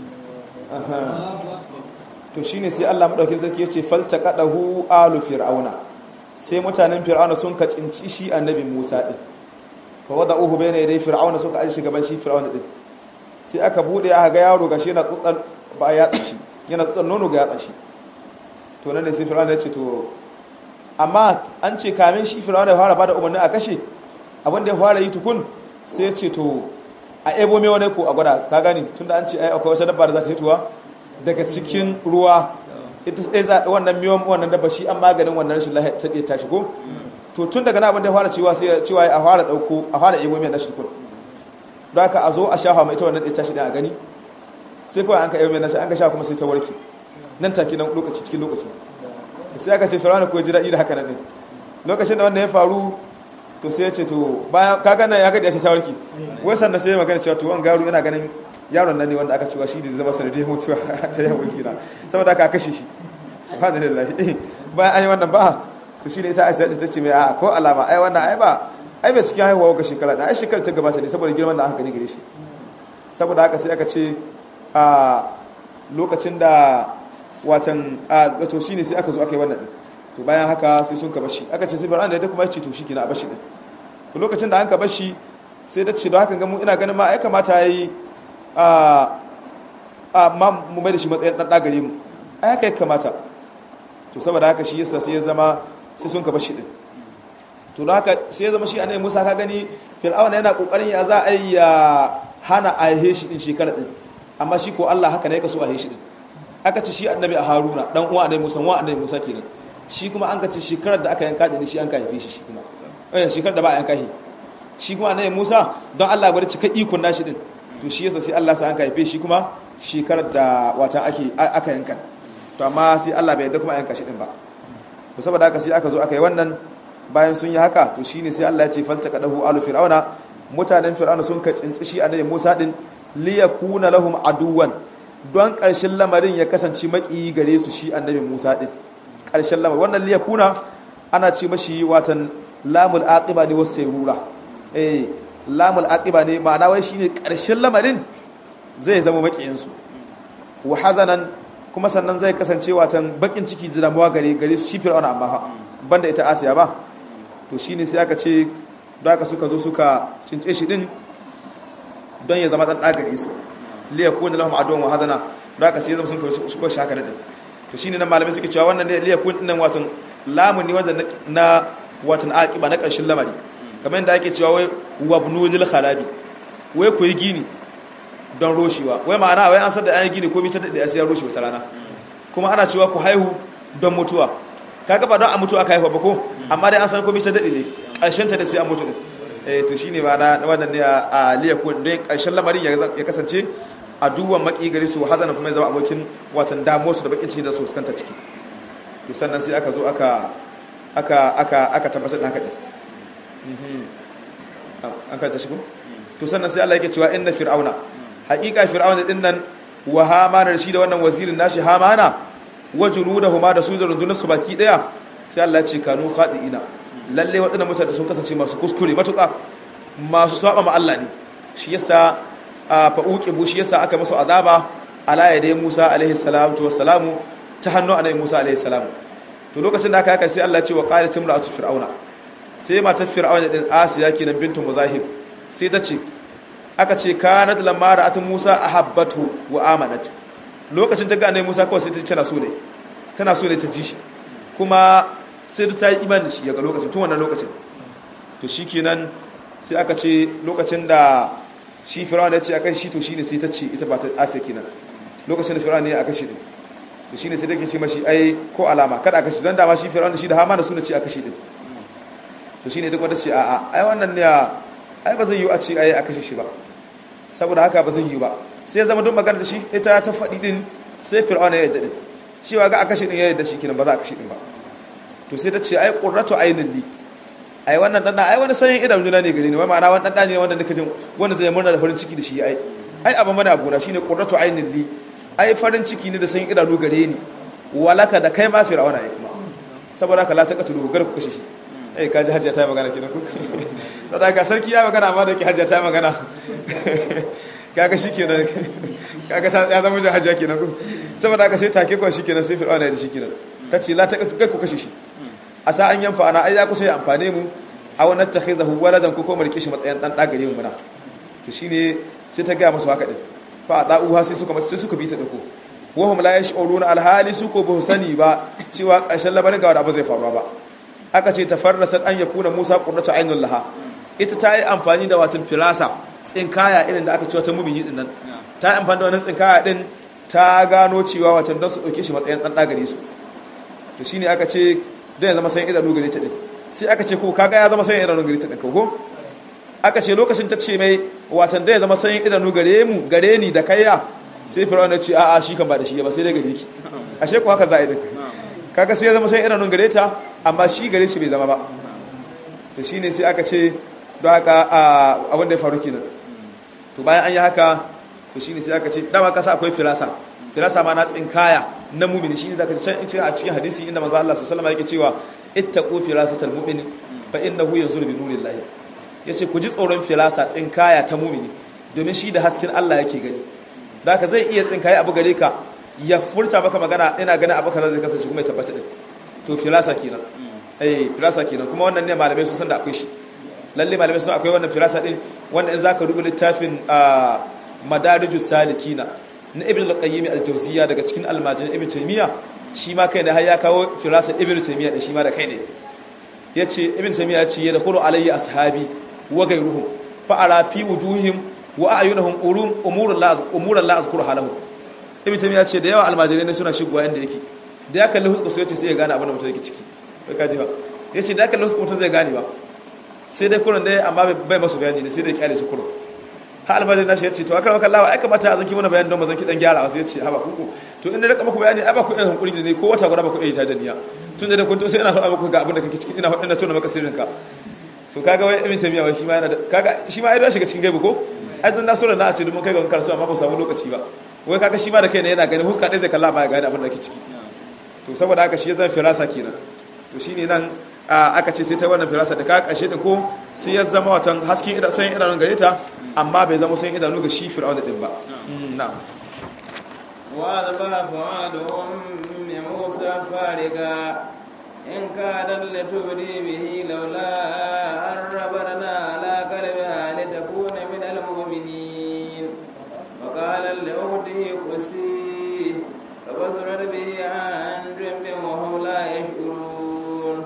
to shine sai Allah madaukakin sarki yace falta kadahu alu fir'auna sai mutanen fir'auna sun ka cinci shi annabi Musa din fa wada'uhu bayna yaday fir'auna suka aje shi gaban shi fir'auna din sai aka bude aka ga yaro gashi yana tsutsan ba ya tsashi yana tsutsan nono ga ya tsashi to nan ne sai fir'auna ya ce to amma an ce kamin shi fir'auna ya fara bada umarni a kashe abin da ya fara yi tukun sai ya ce to a ebo mai wani ko a gwada ka gani tunda an ce ai akwai wata dabba da za ta hituwa daga cikin ruwa ita sai za wannan miyon wannan dabba shi an maganin wannan rashin lafiya ta ta shigo to tun daga nan abin da ya fara cewa sai cewa a fara dauko a fara ebo mai nashi tukun don haka a zo a shafa mai ita wannan ɗaya tashi a gani sai kawai an ka ebo mai nashi an ka sha kuma sai ta warke nan take nan lokaci cikin lokaci sai aka ce firawuna ko ji daɗi da haka nan ɗin lokacin da wannan ya faru to sai ya ce to bayan kaga nan ya gadi ya ce shawarki wai sannan sai ya magana cewa to wani garu yana ganin yaron nan ne wanda aka cewa shi da zama sanadiyar mutuwa ta yawon kina saboda aka kashe shi subhanallah bayan an yi wannan ba to shi ne ita aisha ta ce mai a ko alama ai wannan ai ba ai bai cikin haihuwa ga shekara da ai shekara ta gabata ne saboda girman da aka gani gare shi saboda haka sai aka ce a lokacin da watan a to shine sai aka zo aka yi wannan to bayan haka sai sun ka bashi aka ce sai bar an da kuma ya ce to shi kina a bashi din to lokacin da an ka bashi sai da ce da haka gamu ina ganin ma ai kamata yayi a a ma mu mai da shi matsayin dan dagare mu ai haka ya kamata to saboda haka shi yasa sai ya zama sai sun ka bashi din to da haka sai ya zama shi annabi Musa ka gani Fir'auna yana kokarin ya za a yi ya hana a yi shi din shekara din amma shi ko Allah haka ne ya kaso a yi shi din aka ce shi annabi a Haruna dan uwa annabi Musa wa annabi Musa kenan shi kuma an ka ce shekarar da aka yanka da shi an ka haife shi shi kuma eh shekarar da ba a yanka shi shi kuma annabi Musa don Allah gwada cika ikon nashi din to shi yasa sai Allah sa an haife shi kuma shekarar da wata ake aka yanka to amma sai Allah bai yarda kuma a yanka shi din ba to saboda haka sai aka zo aka yi wannan bayan sun yi haka to shine sai Allah ya ce falta kadahu alu fir'auna mutanen fir'auna sun ka tsinci shi annabi Musa din liyakuna lahum aduwan don ƙarshen lamarin ya kasance maki gare su shi annabi Musa din ƙarshen lamarin wannan liyakuna ana ce mashi watan lamul aqiba ne wasu rura eh lamul aqiba ne ma'ana wai shine ƙarshen lamarin zai zama makiyin su wa hazanan kuma sannan zai kasance watan bakin ciki da damuwa gare gare su shi fir'auna amma banda ita Asiya ba to shine sai aka ce don haka suka zo suka cince shi din don ya zama dan dagare su liya kun lahum adwan wa hazana don haka sai ya zama sun kawo shi haka din to shine nan malamai suke cewa wannan liya kun din watan lamun ne wanda na watan aqiba na karshen lamari kamar yadda ake cewa wai wabnu lil khalabi wai ku yi gini don roshewa wai ma'ana wai an san da an yi gini ko mitar da sai ya roshe wata rana kuma ana cewa ku haihu don mutuwa kaga ba don a mutu aka haifa ba ko amma dai an san komai ta dade ne karshen ta da sai an mutu din eh to shine ba na wannan ne a liyaku don karshen lamarin ya kasance a duwan maki gari su hazana kuma ya zama abokin watan damuwar su da bakin ciki da su fuskanta ciki to sannan sai aka zo aka aka aka aka tabbatar da haka din an ka ta shigo to sannan sai Allah yake cewa inna fir'auna haqiqa fir'auna din nan wa hamana shi da wannan wazirin nashi hamana wa junudahuma da su da rundunarsu baki daya sai Allah ce kanu khadiina lalle waɗannan mutane sun kasance masu kuskure matuƙa masu saba ma Allah ne shi yasa fa uqibu shi yasa aka musu azaba ala yadai Musa alaihi salatu wassalamu ta hannu annabi Musa alaihi salamu to lokacin da aka haka sai Allah ce wa qalat imra'atu fir'auna sai matar fir'auna din Asiya kenan bintu Muzahib sai ta ce aka ce kanat lamma ra'at Musa ahabbatu wa amanat lokacin ta ga annabi Musa kawai sai ta tana so ne tana so ne ta ji shi kuma sai ta yi imani da shi daga lokacin tun wannan lokacin to shikenan sai aka ce lokacin da shi Fir'aun ya ce akan shi to shine sai ta ce ita ba ta Asiya kenan lokacin da Fir'aun ne aka shi din to shine sai take ce mashi ai ko alama kada aka shi dan dama shi Fir'aun da shi da Hamana su ne ce aka shi din to shine ita kuma ta ce a'a ai wannan ne ai ba zai yi a ce ai aka shi ba saboda haka ba zai yi ba sai zama don magana da shi ita ta faɗi din sai fir'auna ya yadda din cewa ga aka shi din ya yadda shi kinan ba za a kashe din ba to sai ta ce ai qurratu aynin li ai wannan dan ai wani sanyin idan juna ne gare ni wai ma'ana wannan dan ne wanda nake jin wanda zai murna da farin ciki da shi ai ai abin mana abu na shine qurratu aynin li ai farin ciki ne da sanyin idanu gare ni walaka da kai ma fir'auna ai kuma saboda haka la taqatulu gar ku kashe shi ai kaji hajjia ta yi magana kenan ku saboda haka sarki ya magana amma da ke hajjia ta yi magana kaga shi kenan kaga ta ya zama hajjia kenan ku saboda haka sai take kuwa shi kenan sai fir'auna ya da shi kenan ta ce la ta kai ku kashe shi a sa an yanfa ana ai ya kusa ya amfane mu a wani takhizahu waladan ko kuma rike shi matsayin dan dagare mu muna to shine sai ta gaya musu haka din fa da'uha sai suka sai suka bi ta dako wa hum la yash'uruna alhali su ko ba sani ba cewa ƙarshen labarin ga wanda ba zai faru ba aka ce tafarrasat an yakuna Musa qurratu ainul laha ita ta yi amfani da watan firasa tsinkaya irin da aka ce wata mumini din nan ta yi amfani da wannan tsinkaya din ta gano cewa watan don su ɗauke shi matsayin ɗan ɗagare su to shi ne aka ce don ya zama sayin idanu gare ta ɗin sai aka ce ko kaga ya zama sayin idanu gare ta ɗin ko aka ce lokacin ta ce mai watan da ya zama sayin idanu gare mu gare ni da kaiya sai fir'aun ya ce a'a shi kan ba da shi ba sai dai gare ki ashe ko haka za a yi ɗin kaga sai ya zama sayin idanu gare ta amma shi gare shi bai zama ba to shine sai aka ce don haka abin da ya faru kenan to bayan an yi haka to shine sai aka ce dama kasa akwai firasa firasa ma na tsinkaya na mumini shine zaka ci can a cikin hadisi inda manzo Allah sallallahu alaihi wasallam yake cewa ittaqu firasatal mu'min fa innahu yanzuru bi nurillahi yace ku ji tsoron firasa tsinkaya ta mumini domin shi da hasken Allah yake gani da haka zai iya tsinkaye abu gare ka ya furta maka magana ina ganin abu kaza zai kasance kuma ya tabbata din to firasa kenan eh firasa kenan kuma wannan ne malamai su san da akwai shi lalle malamai sun akwai wannan firasa din wanda in zaka rubuta littafin madarijus salikina na ibn al-qayyim al-jawziyya daga cikin almajin ibn taymiya shi ma kai ne har ya kawo firasa ibn taymiya da shi ma da kai ne yace ibn taymiya yace ya dakhulu alayya ashabi wa ghayruhum fa ara fi wujuhihim wa ayunahum urum umurul la umurul la azkuru halahum ibn taymiya yace da yawa almajirai ne suna shigowa inda yake da ya kalli huskar su yace sai ya gane abin da mutum yake ciki kai kaji ba yace da ya kalli huskar mutum zai gane ba sai dai kurin dai amma bai masu bayani ne sai dai kyale su kurin ha almajiri na shi ya ce to aka maka lawa ai kamata a zanki mana bayani don mazanki dan gyara wasu ya ce haba kuku to in da rika muku bayani ai ba ku iya hankuri da ne ko wata guda ba ku iya ta da niyya tun da kun to sai ina faɗa muku ga abin da kake ciki ina faɗa tona maka sirrin ka to kaga wai ibn tamiya wai shi ma yana da kaga shi ma ai don shiga cikin gaibu ko ai don nasura na a ce domin kai ga karatu amma ba samu lokaci ba wai kaga shi ma da kai ne yana gani huska ɗaya zai kalla ba ya gane abin da ke ciki to saboda haka shi ya zan firasa kenan to shine nan aka ce sai ta wannan firasa da ka kashe da ko sai ya zama watan hasken idan san idanun gare ta amma bai zama san idanu ga shi fir'auna din ba na'am wa zaba fa'adu ummi musa fariga in kadan litubdi bihi laula an rabarna ala qalbiha litakuna min almu'minin wa qala li ukhtihi qusi فبصرت به عن جنب وهم لا يشعرون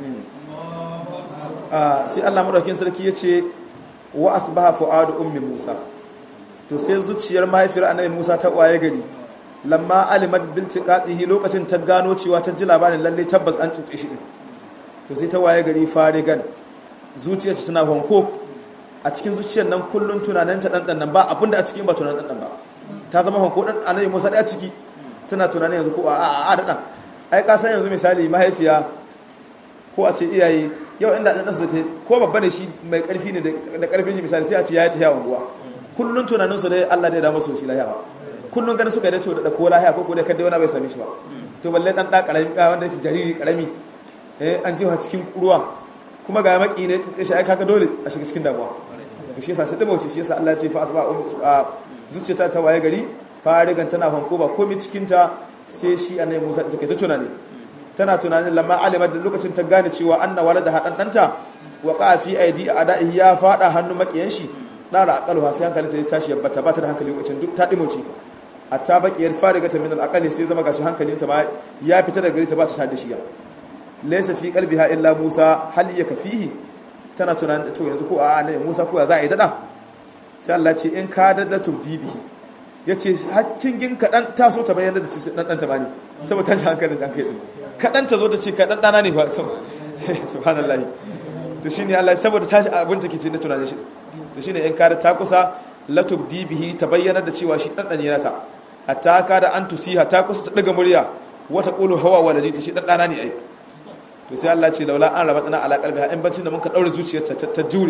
sai Allah madaukin sarki ya ce wa asbaha fu'adu ummi Musa to sai zuciyar mahaifiyar annabi Musa ta waye gari lamma alimat bil tiqatihi lokacin ta gano cewa ta ji labarin lalle tabbas an cince shi din to sai ta waye gari farigan zuciyar tana honko a cikin zuciyar nan kullun tunanin ta dan nan ba abinda a cikin ba tunanin dan ba ta zama honko dan annabi Musa da ciki tana tunanin yanzu ko a a a da ai ka san yanzu misali mahaifiya ko a ce iyaye yau inda ɗan nasu ta ko babba ne shi mai ƙarfi ne da ƙarfin shi misali sai a ce ya yi ta yawon ruwa kullum tunanin su dai Allah dai da masu shi lahiya kullum ganin suka yi da da ko lahiya ko ko dai kadai wani bai same shi ba to balle dan da karami wanda yake jariri karami eh an jiwa cikin ruwa kuma ga maki ne tsince shi ai kaga dole a shiga cikin damuwa to shi yasa shi dimauce shi yasa Allah ya ce fa asba zuciyata ta waye gari farigan tana fanko ba komai cikin ta sai shi annabi Musa ta kai ta tunani tana tunanin lamma alimar da lokacin ta gane cewa anna walada hadan danta wa qafi aidi adaihi ya fada hannu makiyan shi dara aqalwa sai hankali ta tashi ya bata bata da hankali lokacin duk ta dimoce hatta baqiyar fariga ta min al sai zama gashi hankalin ta ma ya fita daga gari ta ba ta tada shi ya laysa fi qalbiha illa Musa hal yakfihi tana tunanin to yanzu ko a ne Musa ko za a yi dada sai Allah ce in ka da tubdibihi yace hakkin gin kadan taso ta bayyana da dan dan ta bani saboda tashi hankalin dan kai din kaɗan ta zo ta ce kaɗan ɗana ne ba subhanallah to shi ne Allah saboda tashi abin take ce na tunanin shi to shi ne in kada ta kusa latub dibihi ta bayyana da cewa shi ɗan ɗanye nata hatta kada an tusiha ta kusa ta ɗaga murya wata ƙulu hawa wa ta shi ɗan ɗana ne ai to sai Allah ce laula an raba tsana ala qalbiha in bancin da muka daure zuciyarta ta jure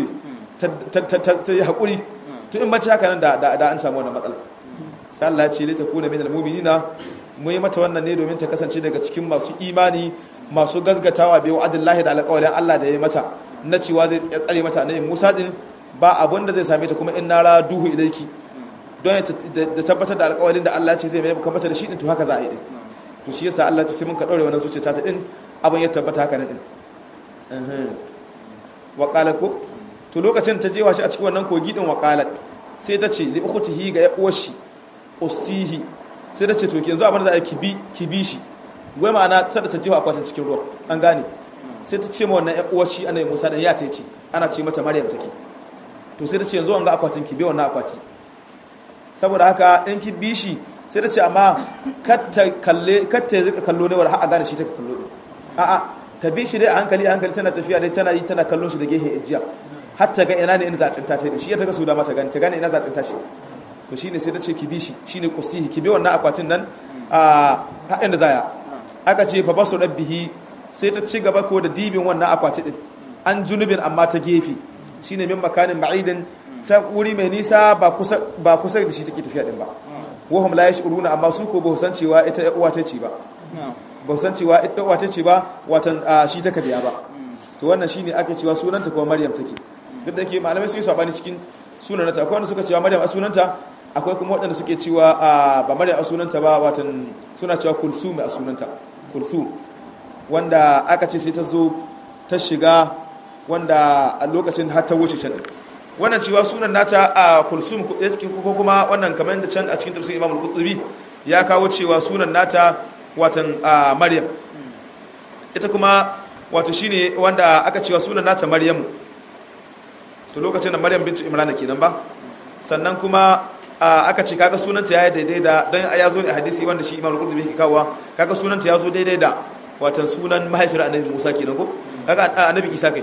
ta yi haƙuri to in bacci haka nan da an samu wannan matsala sai Allah ya ce lita kuna min almu'minina mu yi mata wannan ne domin ta kasance daga cikin masu imani masu gazgatawa bai wa'adin lahi da alƙawarin Allah da ya mata na cewa zai tsare mata ne Musa din ba abun da zai same ta kuma in nara duhu ilaiki don da tabbatar da alƙawarin da Allah ce zai mai baka mata da shi din to haka za a yi din to shi yasa Allah ce sai mun ka daure wannan zuciya ta din abun ya tabbata haka ne din wa qala ko to lokacin ta jewa shi a cikin wannan kogi din wa qalat sai ta ce li ukhtihi ga ya uwar shi qusihi sai da ce to yanzu abin da za a kibi kibi shi wai ma'ana sai da ta jefa akwatin cikin ruwa an gane sai ta ce ma wannan ƴan uwar shi annabi Musa dan ya ta ce ana ce mata Maryam take to sai ta ce yanzu an ga akwatin kibe wannan akwati saboda haka in kibi shi sai ta ce amma kar ta kalle kar ta rika kallo ne war har a gane shi take kallo din a'a ta bi shi dai a hankali a hankali tana tafiya dai tana yi tana kallon shi da gehe ejiya har ta ga ina ne in zacinta ta shi ya ta ga su da mata gani ta gane ina zacinta shi to shine sai ta ce ki bi shi shine kusihi ki bi wannan akwatin nan a haɗin da zaya aka ce fa basu rabbihi sai ta ci gaba ko da dibin wannan akwati din an junubin amma ta gefe shine min makanin ba'idin ta wuri mai nisa ba kusa ba kusa da shi take tafiya din ba wahum la yashuruna amma su ko ba san cewa ita uwa ta ce ba ba san cewa ita uwa ta ce ba watan shi ta kadiya ba to wannan shine ake cewa sunanta kuma Maryam take duk da yake malamai sun yi sabani cikin sunanta akwai wanda suka cewa Maryam a sunanta akwai kuma waɗanda suke cewa ba Maryam a sunanta ba watan suna cewa Kulsum a sunanta Kulsum wanda aka ce sai ta zo ta shiga wanda a lokacin har ta wuce can wannan cewa sunan nata a Kulsum ko kuma wannan kamar da can a cikin tafsirin Imam Al-Qurtubi ya kawo cewa sunan nata watan Maryam ita kuma wato shine wanda aka cewa sunan nata Maryamu to lokacin da maryam bintu imrana kenan ba sannan kuma aka ce kaga sunanta ya daidai da don ya zo ne a hadisi wanda shi imam al-qurtubi yake kawowa kaga sunanta ya zo daidai da watan sunan mahaifiyar annabi musa kenan ko kaga annabi isa kai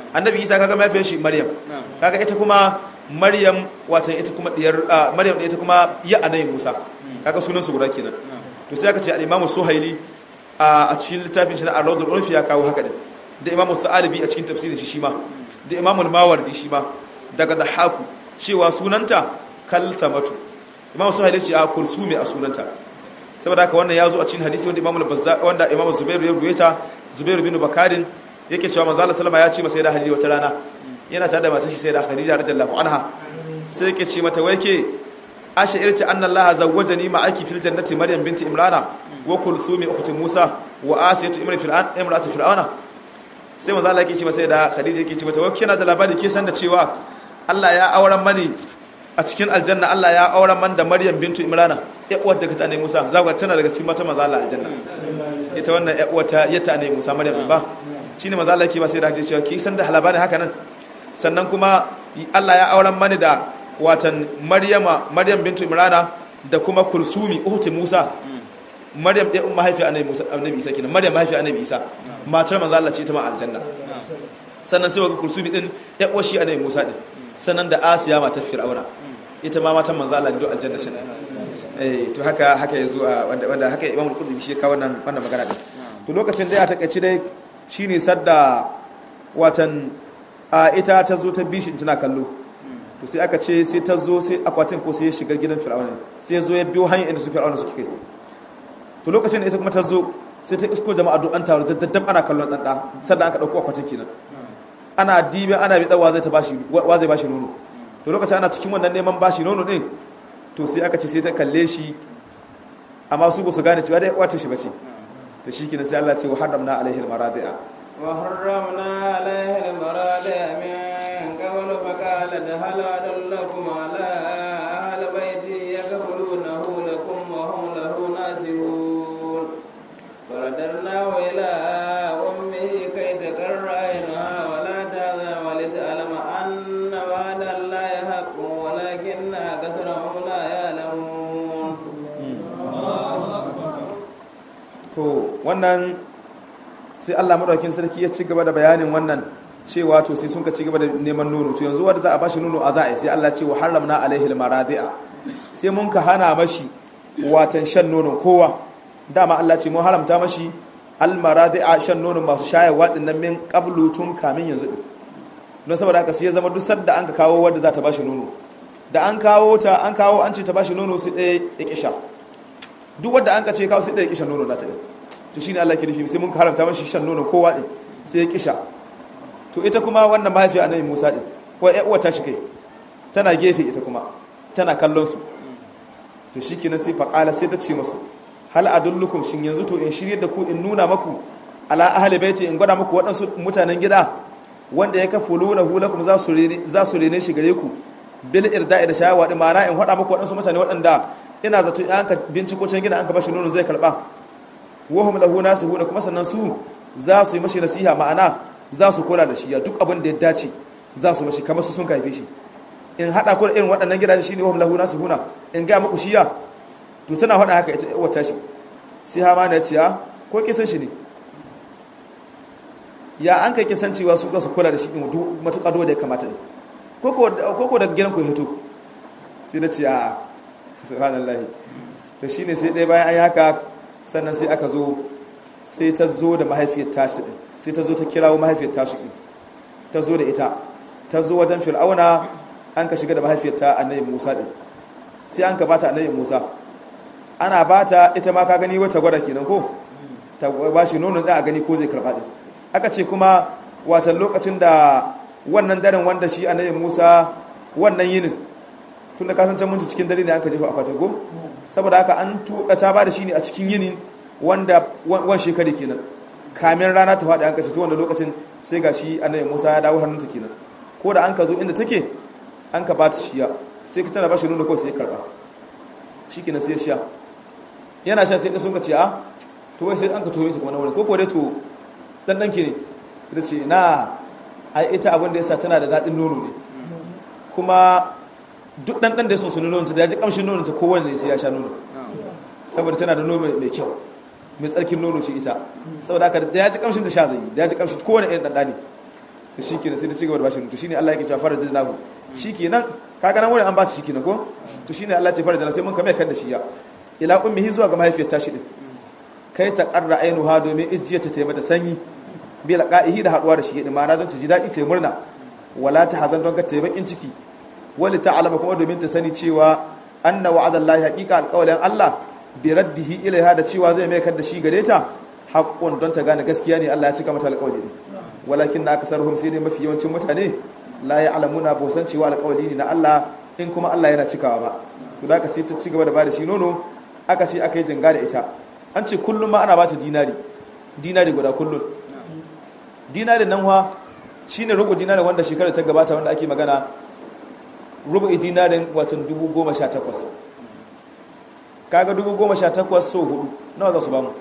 annabi isa kaga mahaifiyar shi maryam kaga ita kuma maryam watan ita kuma diyar maryam da ita kuma ya annabi musa kaga sunan su guda kenan to sai aka ce al-imamu suhaili a cikin littafin shi na ar-rawdul urfi ya kawo haka din da imamu sa'alibi a cikin tafsirin shi shima da imamu mawardi shi ma daga dahaku cewa sunanta kaltamatu imamu suhaili ce a kursumi a sunanta saboda haka wannan ya zo a cikin hadisi wanda imamu bazza wanda imamu zubairu ya ruwaita zubairu bin bakarin yake cewa manzo Allah sallama ya ce masa da hadisi wata rana yana tare da matar shi sai da khadija radiyallahu anha sai yake ce mata wai ke asha irti anna Allah zawwajani ma'aki fil jannati maryam binti imrana wa kulthumi ukhti musa wa asiyatu imri fil an imratu fir'auna sai manzo Allah yake ce masa da khadija yake ce mata wai kina da labari ke san da cewa Allah ya auren mani a cikin aljanna Allah ya auren man da maryam bintu imrana ya uwar da ta ne musa za ku tana daga cikin mata manzo Allah aljanna ita wannan ya uwar ta ya ta ne musa maryam ba shine manzo Allah yake ba sai da hadisi cewa ki san da labarin haka nan sannan kuma Allah ya auren mani da watan maryama maryam bintu imrana da kuma kulsumi uhti musa maryam ɗaya umma haifi annabi musa annabi isa kenan maryam haifi annabi isa matar manzo Allah ce ta ma aljanna sannan sai wa kulsumi din ya uwar shi annabi musa din sannan da asiya matar fir'auna ita ma matan manzo Allah ne do aljanna ce eh to haka haka yazo wanda wanda haka imamul qurtubi shi ka wannan wannan magana din to lokacin da ya takaici dai shine sadda watan a ita ta zo ta bishin tana kallo to sai aka ce sai ta zo sai akwatin ko sai ya shiga gidan fir'auna sai ya zo ya biyo hanyar inda su fir'auna suke kai to lokacin da ita kuma ta zo sai ta isko jama'a duk an taru daddam ana kallon dan da sannan aka dauko akwatin kenan ana dibe ana bi dawa zai ta bashi wa zai bashi nono to lokacin ana cikin wannan neman bashi nono din to sai aka ce sai ta kalle shi amma su ba su gane cewa dai wata shi bace to shi kenan sai Allah ce wa haramna alaihi almaradi'a wa harramna alaihi almaradi'a min qabl fa qalat hal adallakum ala ahli baiti yakfulunahu lakum wa hum lahu nasihun faradarnahu ila ummihi kay takarra aynaha wa la tahzan wa lit'alama anna wa'da allahi haqqun walakinna akathrahum la ya'lamun to wannan sai Allah madaukakin sarki ya ci gaba da bayanin wannan cewa to sai sun ka ci gaba da neman nono to yanzu wanda za a bashi nono a za'a sai Allah ce wa haramna alaihi almaradi'a sai mun ka hana mashi watan shan nonon kowa dama Allah ce mun haramta mashi almaradi'a shan nonon masu shayarwa dinnan min qablu tun kamin yanzu din don saboda haka sai ya zama duk sadda an ka kawo wanda za ta bashi nono da an kawo ta an kawo an ce ta bashi nono sai ɗaya ya kisha duk wanda an ka ce kawo sai ɗaya ya kisha nono na ta ɗin to shine Allah ke nufi sai mun haramta mashi shan nono kowa ɗin sai ya kisha to ita kuma wannan mahaifiya annabi Musa ɗin ko ƴan uwa ta shi kai tana gefe ita kuma tana kallon su to shikenan sai faqala sai ta ce musu hal adullukum shin yanzu to in shirye da ku in nuna maku ala ahli baiti in gwada muku waɗansu mutanen gida wanda ya kafa luna hulakum za su za su rene shi gare ku bil irda'i da shayawa din ma'ana in faɗa muku waɗansu mutane waɗanda ina zato in ka binciko can gida an ka bashi nono zai karɓa wahum lahu nasihuna kuma sannan su za su yi mashi nasiha ma'ana za su kula da shi ya duk abin da ya dace za su mashi kamar su sun kaife shi in haɗa ku da irin waɗannan gidaje shine wahum lahu nasihuna in ga muku shiya to tana faɗa haka ita wata shi sai hama na ce ko kisan shi ne ya an kai kisan cewa su za su kula da shi ɗin matuƙa da ya kamata ne koko da gidan ku hito sai da ce a subhanallahi to shine sai ɗaya bayan an yi haka sannan sai aka zo sai ta zo da mahaifiyar tashi ɗin sai ta zo ta kirawo mahaifiyar tashi ɗin ta zo da ita ta zo wajen fir'auna an ka shiga da mahaifiyar ta annabi musa ɗin sai an ka bata annabi musa ana bata ita ma ka gani wata gwada kenan ko ta ba shi nonon ɗin a gani ko zai karɓa ɗin aka ce kuma watan lokacin da wannan daren wanda shi annabi Musa wannan yinin tun da kasance mun cikin dare ne aka jefa akwatin go saboda haka an tuka ta ba da shi ne a cikin yinin wanda wan shekari kenan kamin rana ta faɗi an ka ce to wannan lokacin sai ga shi annabi Musa ya dawo hannunta kenan ko da an ka zo inda take an ka bata shiya sai ka tana ba shi nuna ko sai karba shikenan sai sha yana sha sai da sun ka ce a to wai sai an ka toye shi kuma na wani ko ko dai to dan danki ne ita ce na ai ita abin da yasa tana da daɗin nono ne kuma duk ɗanɗan da ya so su nono ta da ya ji ƙamshin nono ta kowane ne sai ya sha nono saboda tana da nono mai kyau mai tsarkin nono ce ita saboda haka da ya ji ƙamshin ta sha zai da ya ji ƙamshin kowane irin ɗanɗa ne to shikenan sai ta ci gaba da bashi to shine Allah yake cewa farajin nahu shikenan kaga nan wurin an ba su shikenan ko to shine Allah ce farajin sai mun kame kan da shi ya ila ummihi zuwa ga mahaifiyar tashi din kai ta qarra ainuha domin ijiyarta ta yi mata sanyi bi laqa'ihi da haduwa da shi din ma'ana don ta ji dadi ta yi murna wala ta hazan don ka ta yi bakin ciki wali ta'alama kuma domin ta sani cewa anna wa'adallahi haqiqa alqawlan Allah bi raddihi ilaiha da cewa zai mai da shi gare ta haqqun don ta gane gaskiya ne Allah ya cika mata alqawli walakin na akatharuhum sai dai mafi yawancin mutane la ya'lamuna ba san cewa alqawli ne na Allah in kuma Allah yana cikawa ba to da ka sai ta ci gaba da bada shi nono aka ce aka yi jinga da ita an ce kullum ma ana ba ta dinari dinari guda kullum dinari nan wa shine rubu dinari wanda shekarar ta gabata wanda ake magana rubu dinarin watan dubu goma sha takwas kaga dubu goma sha takwas so hudu nawa za su bamu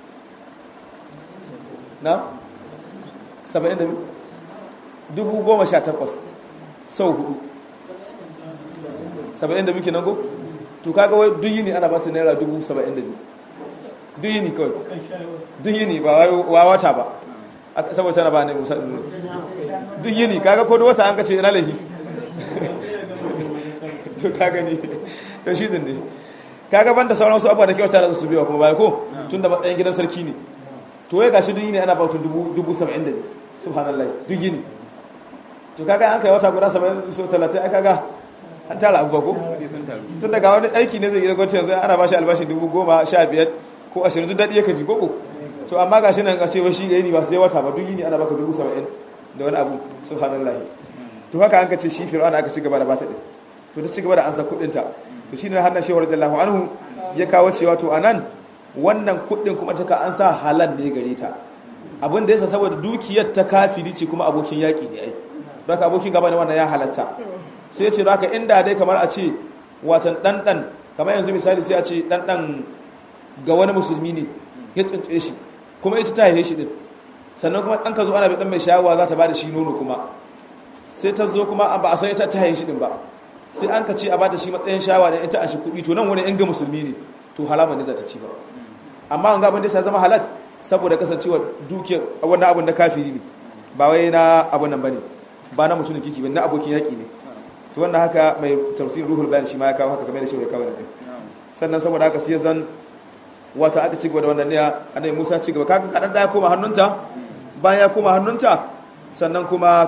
na? saba'in da dubu goma sha takwas sau hudu saba'in da biyu kenan ko? to kaga wai duk yini ana bata naira dubu saba'in da biyu duk yini kawai duk yini ba wa wata ba saboda tana ba ne musa duk yini kaga ko wata an kace ina laifi to ka gani to shi din ne kaga banda sauran su abuwa da kyauta da su biya kuma bai ko tun da matsayin gidan sarki ne to wai gashi duk yini ana bautun dubu dubu saba'in da biyu subhanallah duk yini to kaga an kai wata guda saba'in so talatin ai kaga an tara abubuwa ko tun daga wani aiki ne zai gida gwamnati yanzu ana bashi albashi dubu goma sha biyar ko ashirin duk daɗi ya kaji ko to amma gashi nan a ce wai shi ga yini ba sai wata ba duk yini ana baka dubu saba'in da wani abu subhanallah to haka an ka ce shi fir'auna aka ci gaba da bata din to ta ci gaba da ansa kudinta to shine hannun shehu radiyallahu anhu ya kawo cewa to anan wannan kudin kuma ta ka an sa halal ne gare ta abin da yasa saboda dukiyar ta kafiri ce kuma abokin yaki ne ai don haka abokin gaba ne wannan ya halatta sai ya ce haka inda dai kamar a ce watan dan dan kamar yanzu misali sai a ce dan dan ga wani musulmi ne ya tsince shi kuma ita ta haife shi din sannan kuma an ka zo ana bai dan mai shayawa za ta ba da shi nono kuma sai ta zo kuma ba a san ita ta haife shi din ba sai an ka ce a bata shi matsayin shawa da ita a shi kuɗi to nan wani yan ga musulmi ne to halama ne za ta ci ba amma an gaban da sai zama halal saboda kasancewa dukiyar wannan abun na kafiri ne ba wai na abun nan bane ba na mutumin kiki ba na abokin yaƙi ne to wannan haka mai tafsirin ruhul bayan shi ma ya kawo haka kamar da shi ya kawo nan sannan saboda haka sai zan wata aka ci gaba da wannan ne annabi Musa ci gaba kaga kadan da ya koma hannunta bayan ya koma hannunta sannan kuma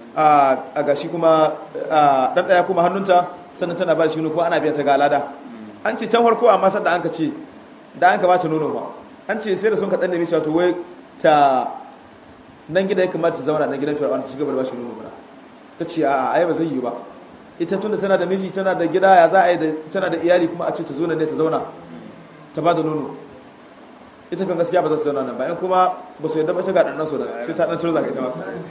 a gashi kuma dan daya kuma hannunta sannan tana ba shi kuma ana biya ta ga alada an ce can farko amma sanda an ka ce da an ka bata nono ba an ce sai da sun ka dan nemi cewa to wai ta nan gida ya kamata ta zauna nan gidan fir'auna ta cigaba da ba shi nono ba ta ce a ai ba zai yi ba ita tunda tana da miji tana da gida ya za a yi da tana da iyali kuma a ce ta zo nan ne ta zauna ta ba da nono ita kan gaskiya ba za su zauna nan bayan kuma ba su yadda ba ta ga ɗannan sunan sai ta ɗan turza ga ita ma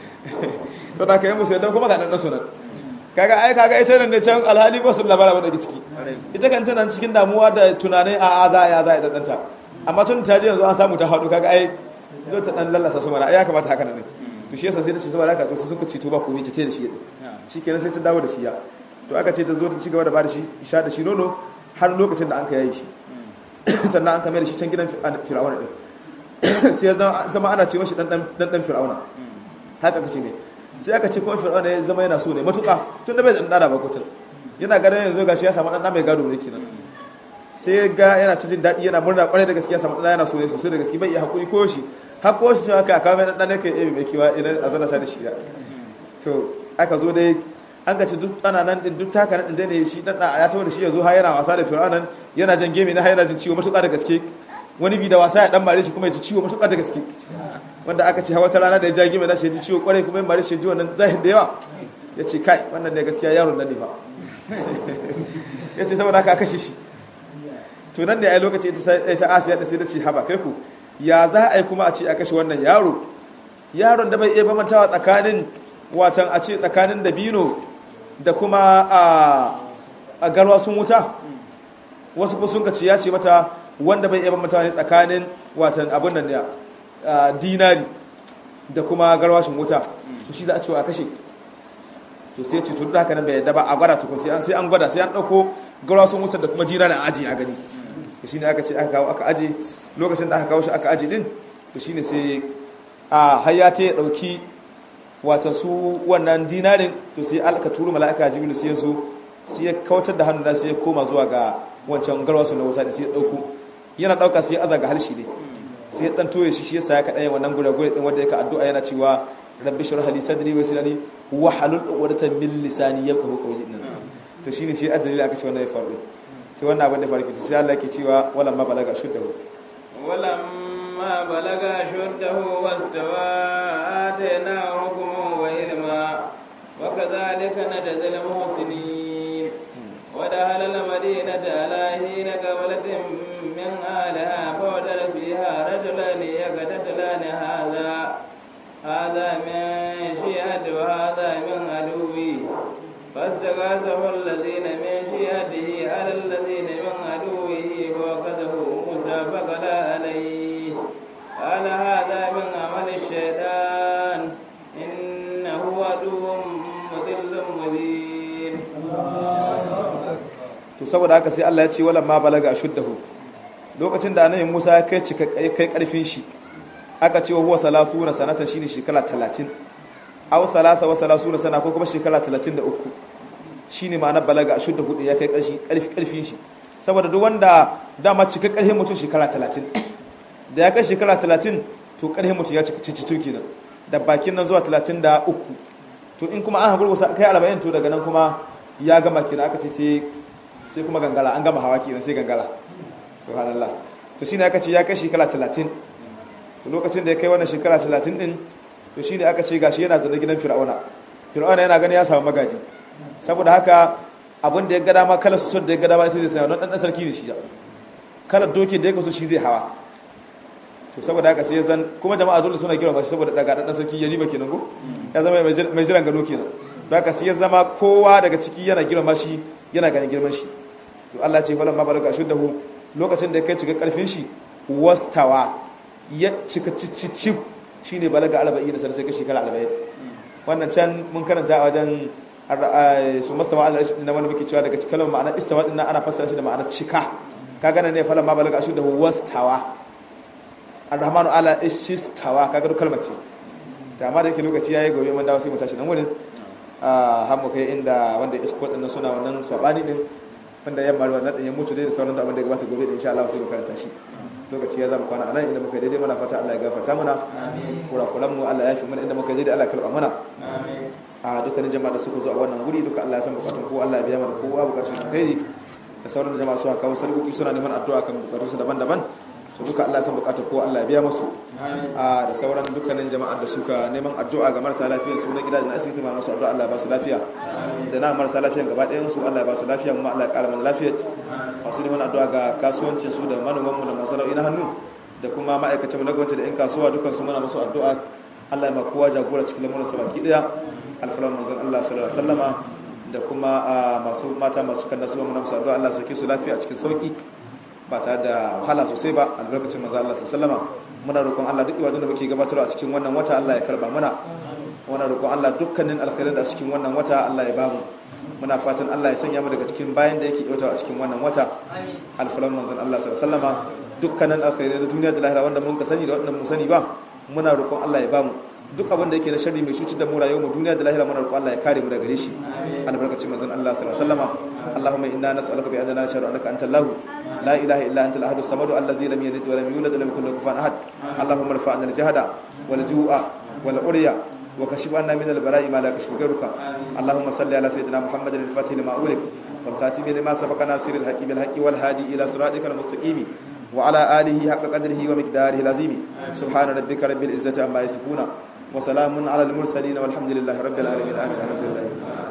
to da ka yi musu yadda kuma ga ɗannan sunan kaga ai kaga ita nan ne can alhali ba su labara ba daga ciki ita kan tana cikin damuwa da tunanin a a za a ya za a yi ɗanɗanta amma tun ta je yanzu an samu ta haɗu kaga ai zo ta ɗan lallasa su mana ai ya kamata haka nan ne to shi yasa sai ta ce saboda haka to su suka ci to ba komai ta ce da shi shi kenan sai ta dawo da shi ya to aka ce ta zo ta ci gaba da ba da shi sha da shi nono har lokacin da an ka yayi shi sannan an kamar da shi can gidan fir'auna din sai zama ana ce mashi dan dan fir'auna haka kace ne sai aka ce kuma fir'auna ya zama yana so ne matuƙa tun da bai zan dada ba kotar yana ganin yanzu gashi ya samu dan mai gado ne kenan sai ga yana cikin daɗi yana murna kwarai da gaskiya samu dan yana so ne sosai da gaskiya bai iya hakuri ko shi har ko shi haka aka mai dan ne kai ebe mai kiwa idan azana ta da shi to aka zo dai an gaci duk ana nan din duk taka nan din ne shi dan ya tawo da shi yazo har yana wasa da fir'aunan yana jan gemi na yana jin ciwo matuƙa da gaske wani bi da wasa ya dan mare shi kuma ya ji ciwo matuƙa da gaske wanda aka ce hawa ta rana da ya ja gemi na shi ya ji ciwo kwarai kuma ya mare shi ya ji wannan zahir da yawa ya ce kai wannan ne gaskiya yaron nan ne ba ya ce saboda haka kashe shi to nan ne a lokaci ita asiya da sai ta ce haba kai ku ya za a yi kuma a ce a kashe wannan yaro yaron da bai iya bamantawa tsakanin watan a ce tsakanin dabino da kuma a garwa sun wuta wasu kuma sun ka ce ya ce mata wanda bai iya bamantawa ne tsakanin watan abin nan ya dinari da kuma garwashin wuta to shi za a cewa a kashe to sai ce tun da haka nan bai yadda ba a gwada tukun sai an sai an gwada sai an dauko garwasun wutar da kuma dinari a aji a gani to shine aka ce aka kawo aka aje lokacin da aka kawo shi aka aje din to shine sai a hayyata ya dauki wata su wannan dinarin to sai alka turu mala'ika jibril sai ya zo sai ya kautar da hannu da sai ya koma zuwa ga wancan garwasu na wuta da sai ya dauko yana dauka sai ya aza ga halshi ne sai ya dan toye shi shi yasa ya kaɗa wannan gure-gure din wanda yake addu'a yana cewa rabbi shrah li sadri wa yassir li wa halul uqdatan min lisani yafqahu qawli din to shine shi addalil aka ce wannan ya faru to wannan abin da farki to sai Allah yake cewa wala ma balaga shuddahu wala ma balaga shuddahu wastawa atana hukman wa ilma wa kadhalika najzil muhsinin ودخل المدينة على حين قبلة من أهلها فوجد فيها رجلان يقتتلان هذا هذا من شيعة وهذا من عدوي فاستغاثه الذين من شيعته على الذين من عدوه فوقته موسى فقضى عليه قال هذا من عمل الشيطان إنه عدو مضل مبين to saboda haka sai Allah ya ce wala ma balaga ashuddahu lokacin da annabi Musa ya kai cika kai karfin shi aka ce huwa salasuna sanatan shine shekara 30 aw salasa wa salasuna sana ko kuma shekara 33 shine ma'anar balaga ashuddahu ya kai karshi karfi karfin shi saboda duk wanda dama cika karfin mutum shekara 30 da ya kai shekara 30 to karfin mutum ya cika cicicin kenan da bakin nan zuwa 33 to in kuma an haƙuri kai 40 to daga nan kuma ya gama kenan aka ce sai sai kuma gangara an gama hawa kenan sai gangara subhanallah to shine aka ce ya kai shekara 30 to lokacin da ya kai wannan shekara 30 din to shine aka ce gashi yana zanda gidan fir'auna fir'auna yana gani ya samu magaji saboda haka abin da ya ga dama kalar su da ya ga dama sai zai saya don dan sarki ne shi kalar doki da ya kaso shi zai hawa to saboda haka sai zan kuma jama'a dole suna girma shi saboda daga dan sarki ya riba kenan ko ya zama mai jiran gado kenan don haka sai ya zama kowa daga ciki yana girma shi yana ganin girman shi to Allah ce falan ma balaga shuddahu lokacin da kai cika karfin shi wastawa ya cika cicicif shine balaga arba'in da sai ka shekara arba'in wannan can mun karanta a wajen su masawa Allah na wani muke cewa daga cikin ma'anar istawa din ana fassara shi da ma'anar cika ka gane ne falan ma balaga shuddahu wastawa arrahmanu ala ishistawa kaga duk kalmar ce ta amma da yake lokaci yayi gobe mun dawo sai mu tashi nan wurin a har mu kai inda wanda isko din suna wannan sabani din wanda yamma wannan din ya mutu dai da sauran da abin da ya gabata gobe insha Allah sai mu karanta shi lokaci ya zama kwana anan inda muka daidai muna fata Allah ya gafarta mana kurakuran mu Allah ya fi mana inda muka daidai Allah ya karba mana a dukkanin jama'a da suka zo a wannan guri duka Allah ya san bukatun ko Allah ya biya mana kowa bukatun alheri da sauran jama'a su kawo sarkoki suna neman addu'a kan bukatun su daban-daban to duka Allah ya san bukatun ko Allah ya biya musu a da sauran dukkanin jama'a da suka neman addu'a ga marasa lafiyar su na gida da asibiti ma masu addu'a Allah ya ba su lafiya da na marasa lafiyan gaba ɗayan su Allah ya ba su lafiya kuma Allah ya ƙara mana lafiya masu neman addu'a ga kasuwancin su da manoman mu da masana'o'i na hannu da kuma ma'aikatan na gwamnati da 'yan kasuwa dukkan su muna musu addu'a Allah ya ma kowa jagora cikin lamuran sa baki daya alfalan manzon Allah sallallahu alaihi wasallama da kuma masu mata masu kan nasu muna musu addu'a Allah su su lafiya cikin sauki ba tare da wahala sosai ba albarkacin manzon Allah sallallahu alaihi wasallama muna roƙon Allah duk ibadun da muke gabatarwa a cikin wannan wata Allah ya karba mana muna roƙon Allah dukkanin alkhairin da a cikin wannan wata Allah ya bamu muna fatan Allah ya sanya mu daga cikin bayan da yake yautawa a cikin wannan wata alfalan manzon Allah sallallahu alaihi wasallama dukkanin alkhairai da duniya da lahira wanda mun ka sani da wanda mun sani ba muna roƙon Allah ya bamu duk abin da yake na sharri mai cutar da mu rayuwar mu duniya da lahira muna roƙon Allah ya kare mu daga gare shi albarkacin manzon Allah sallallahu alaihi wasallama Allahumma inna nas'aluka bi adana shar annaka antal lahu la ilaha illa anta al-ahad as-samad alladhi lam yalid wa lam yulad wa lam yakul lahu kufuwan ahad Allahumma irfa'na al-jahda wal ju'a wal urya وكشف عنا من البلاء ما لا كشف غيرك اللهم صل على سيدنا محمد الفاتح لما أغلق والخاتم لما سبق ناصر الحق بالحق والهادي إلى صراطك المستقيم وعلى آله حق قدره ومقداره العظيم سبحان ربك رب العزة عما يصفون وسلام على المرسلين والحمد لله رب العالمين آمين الحمد لله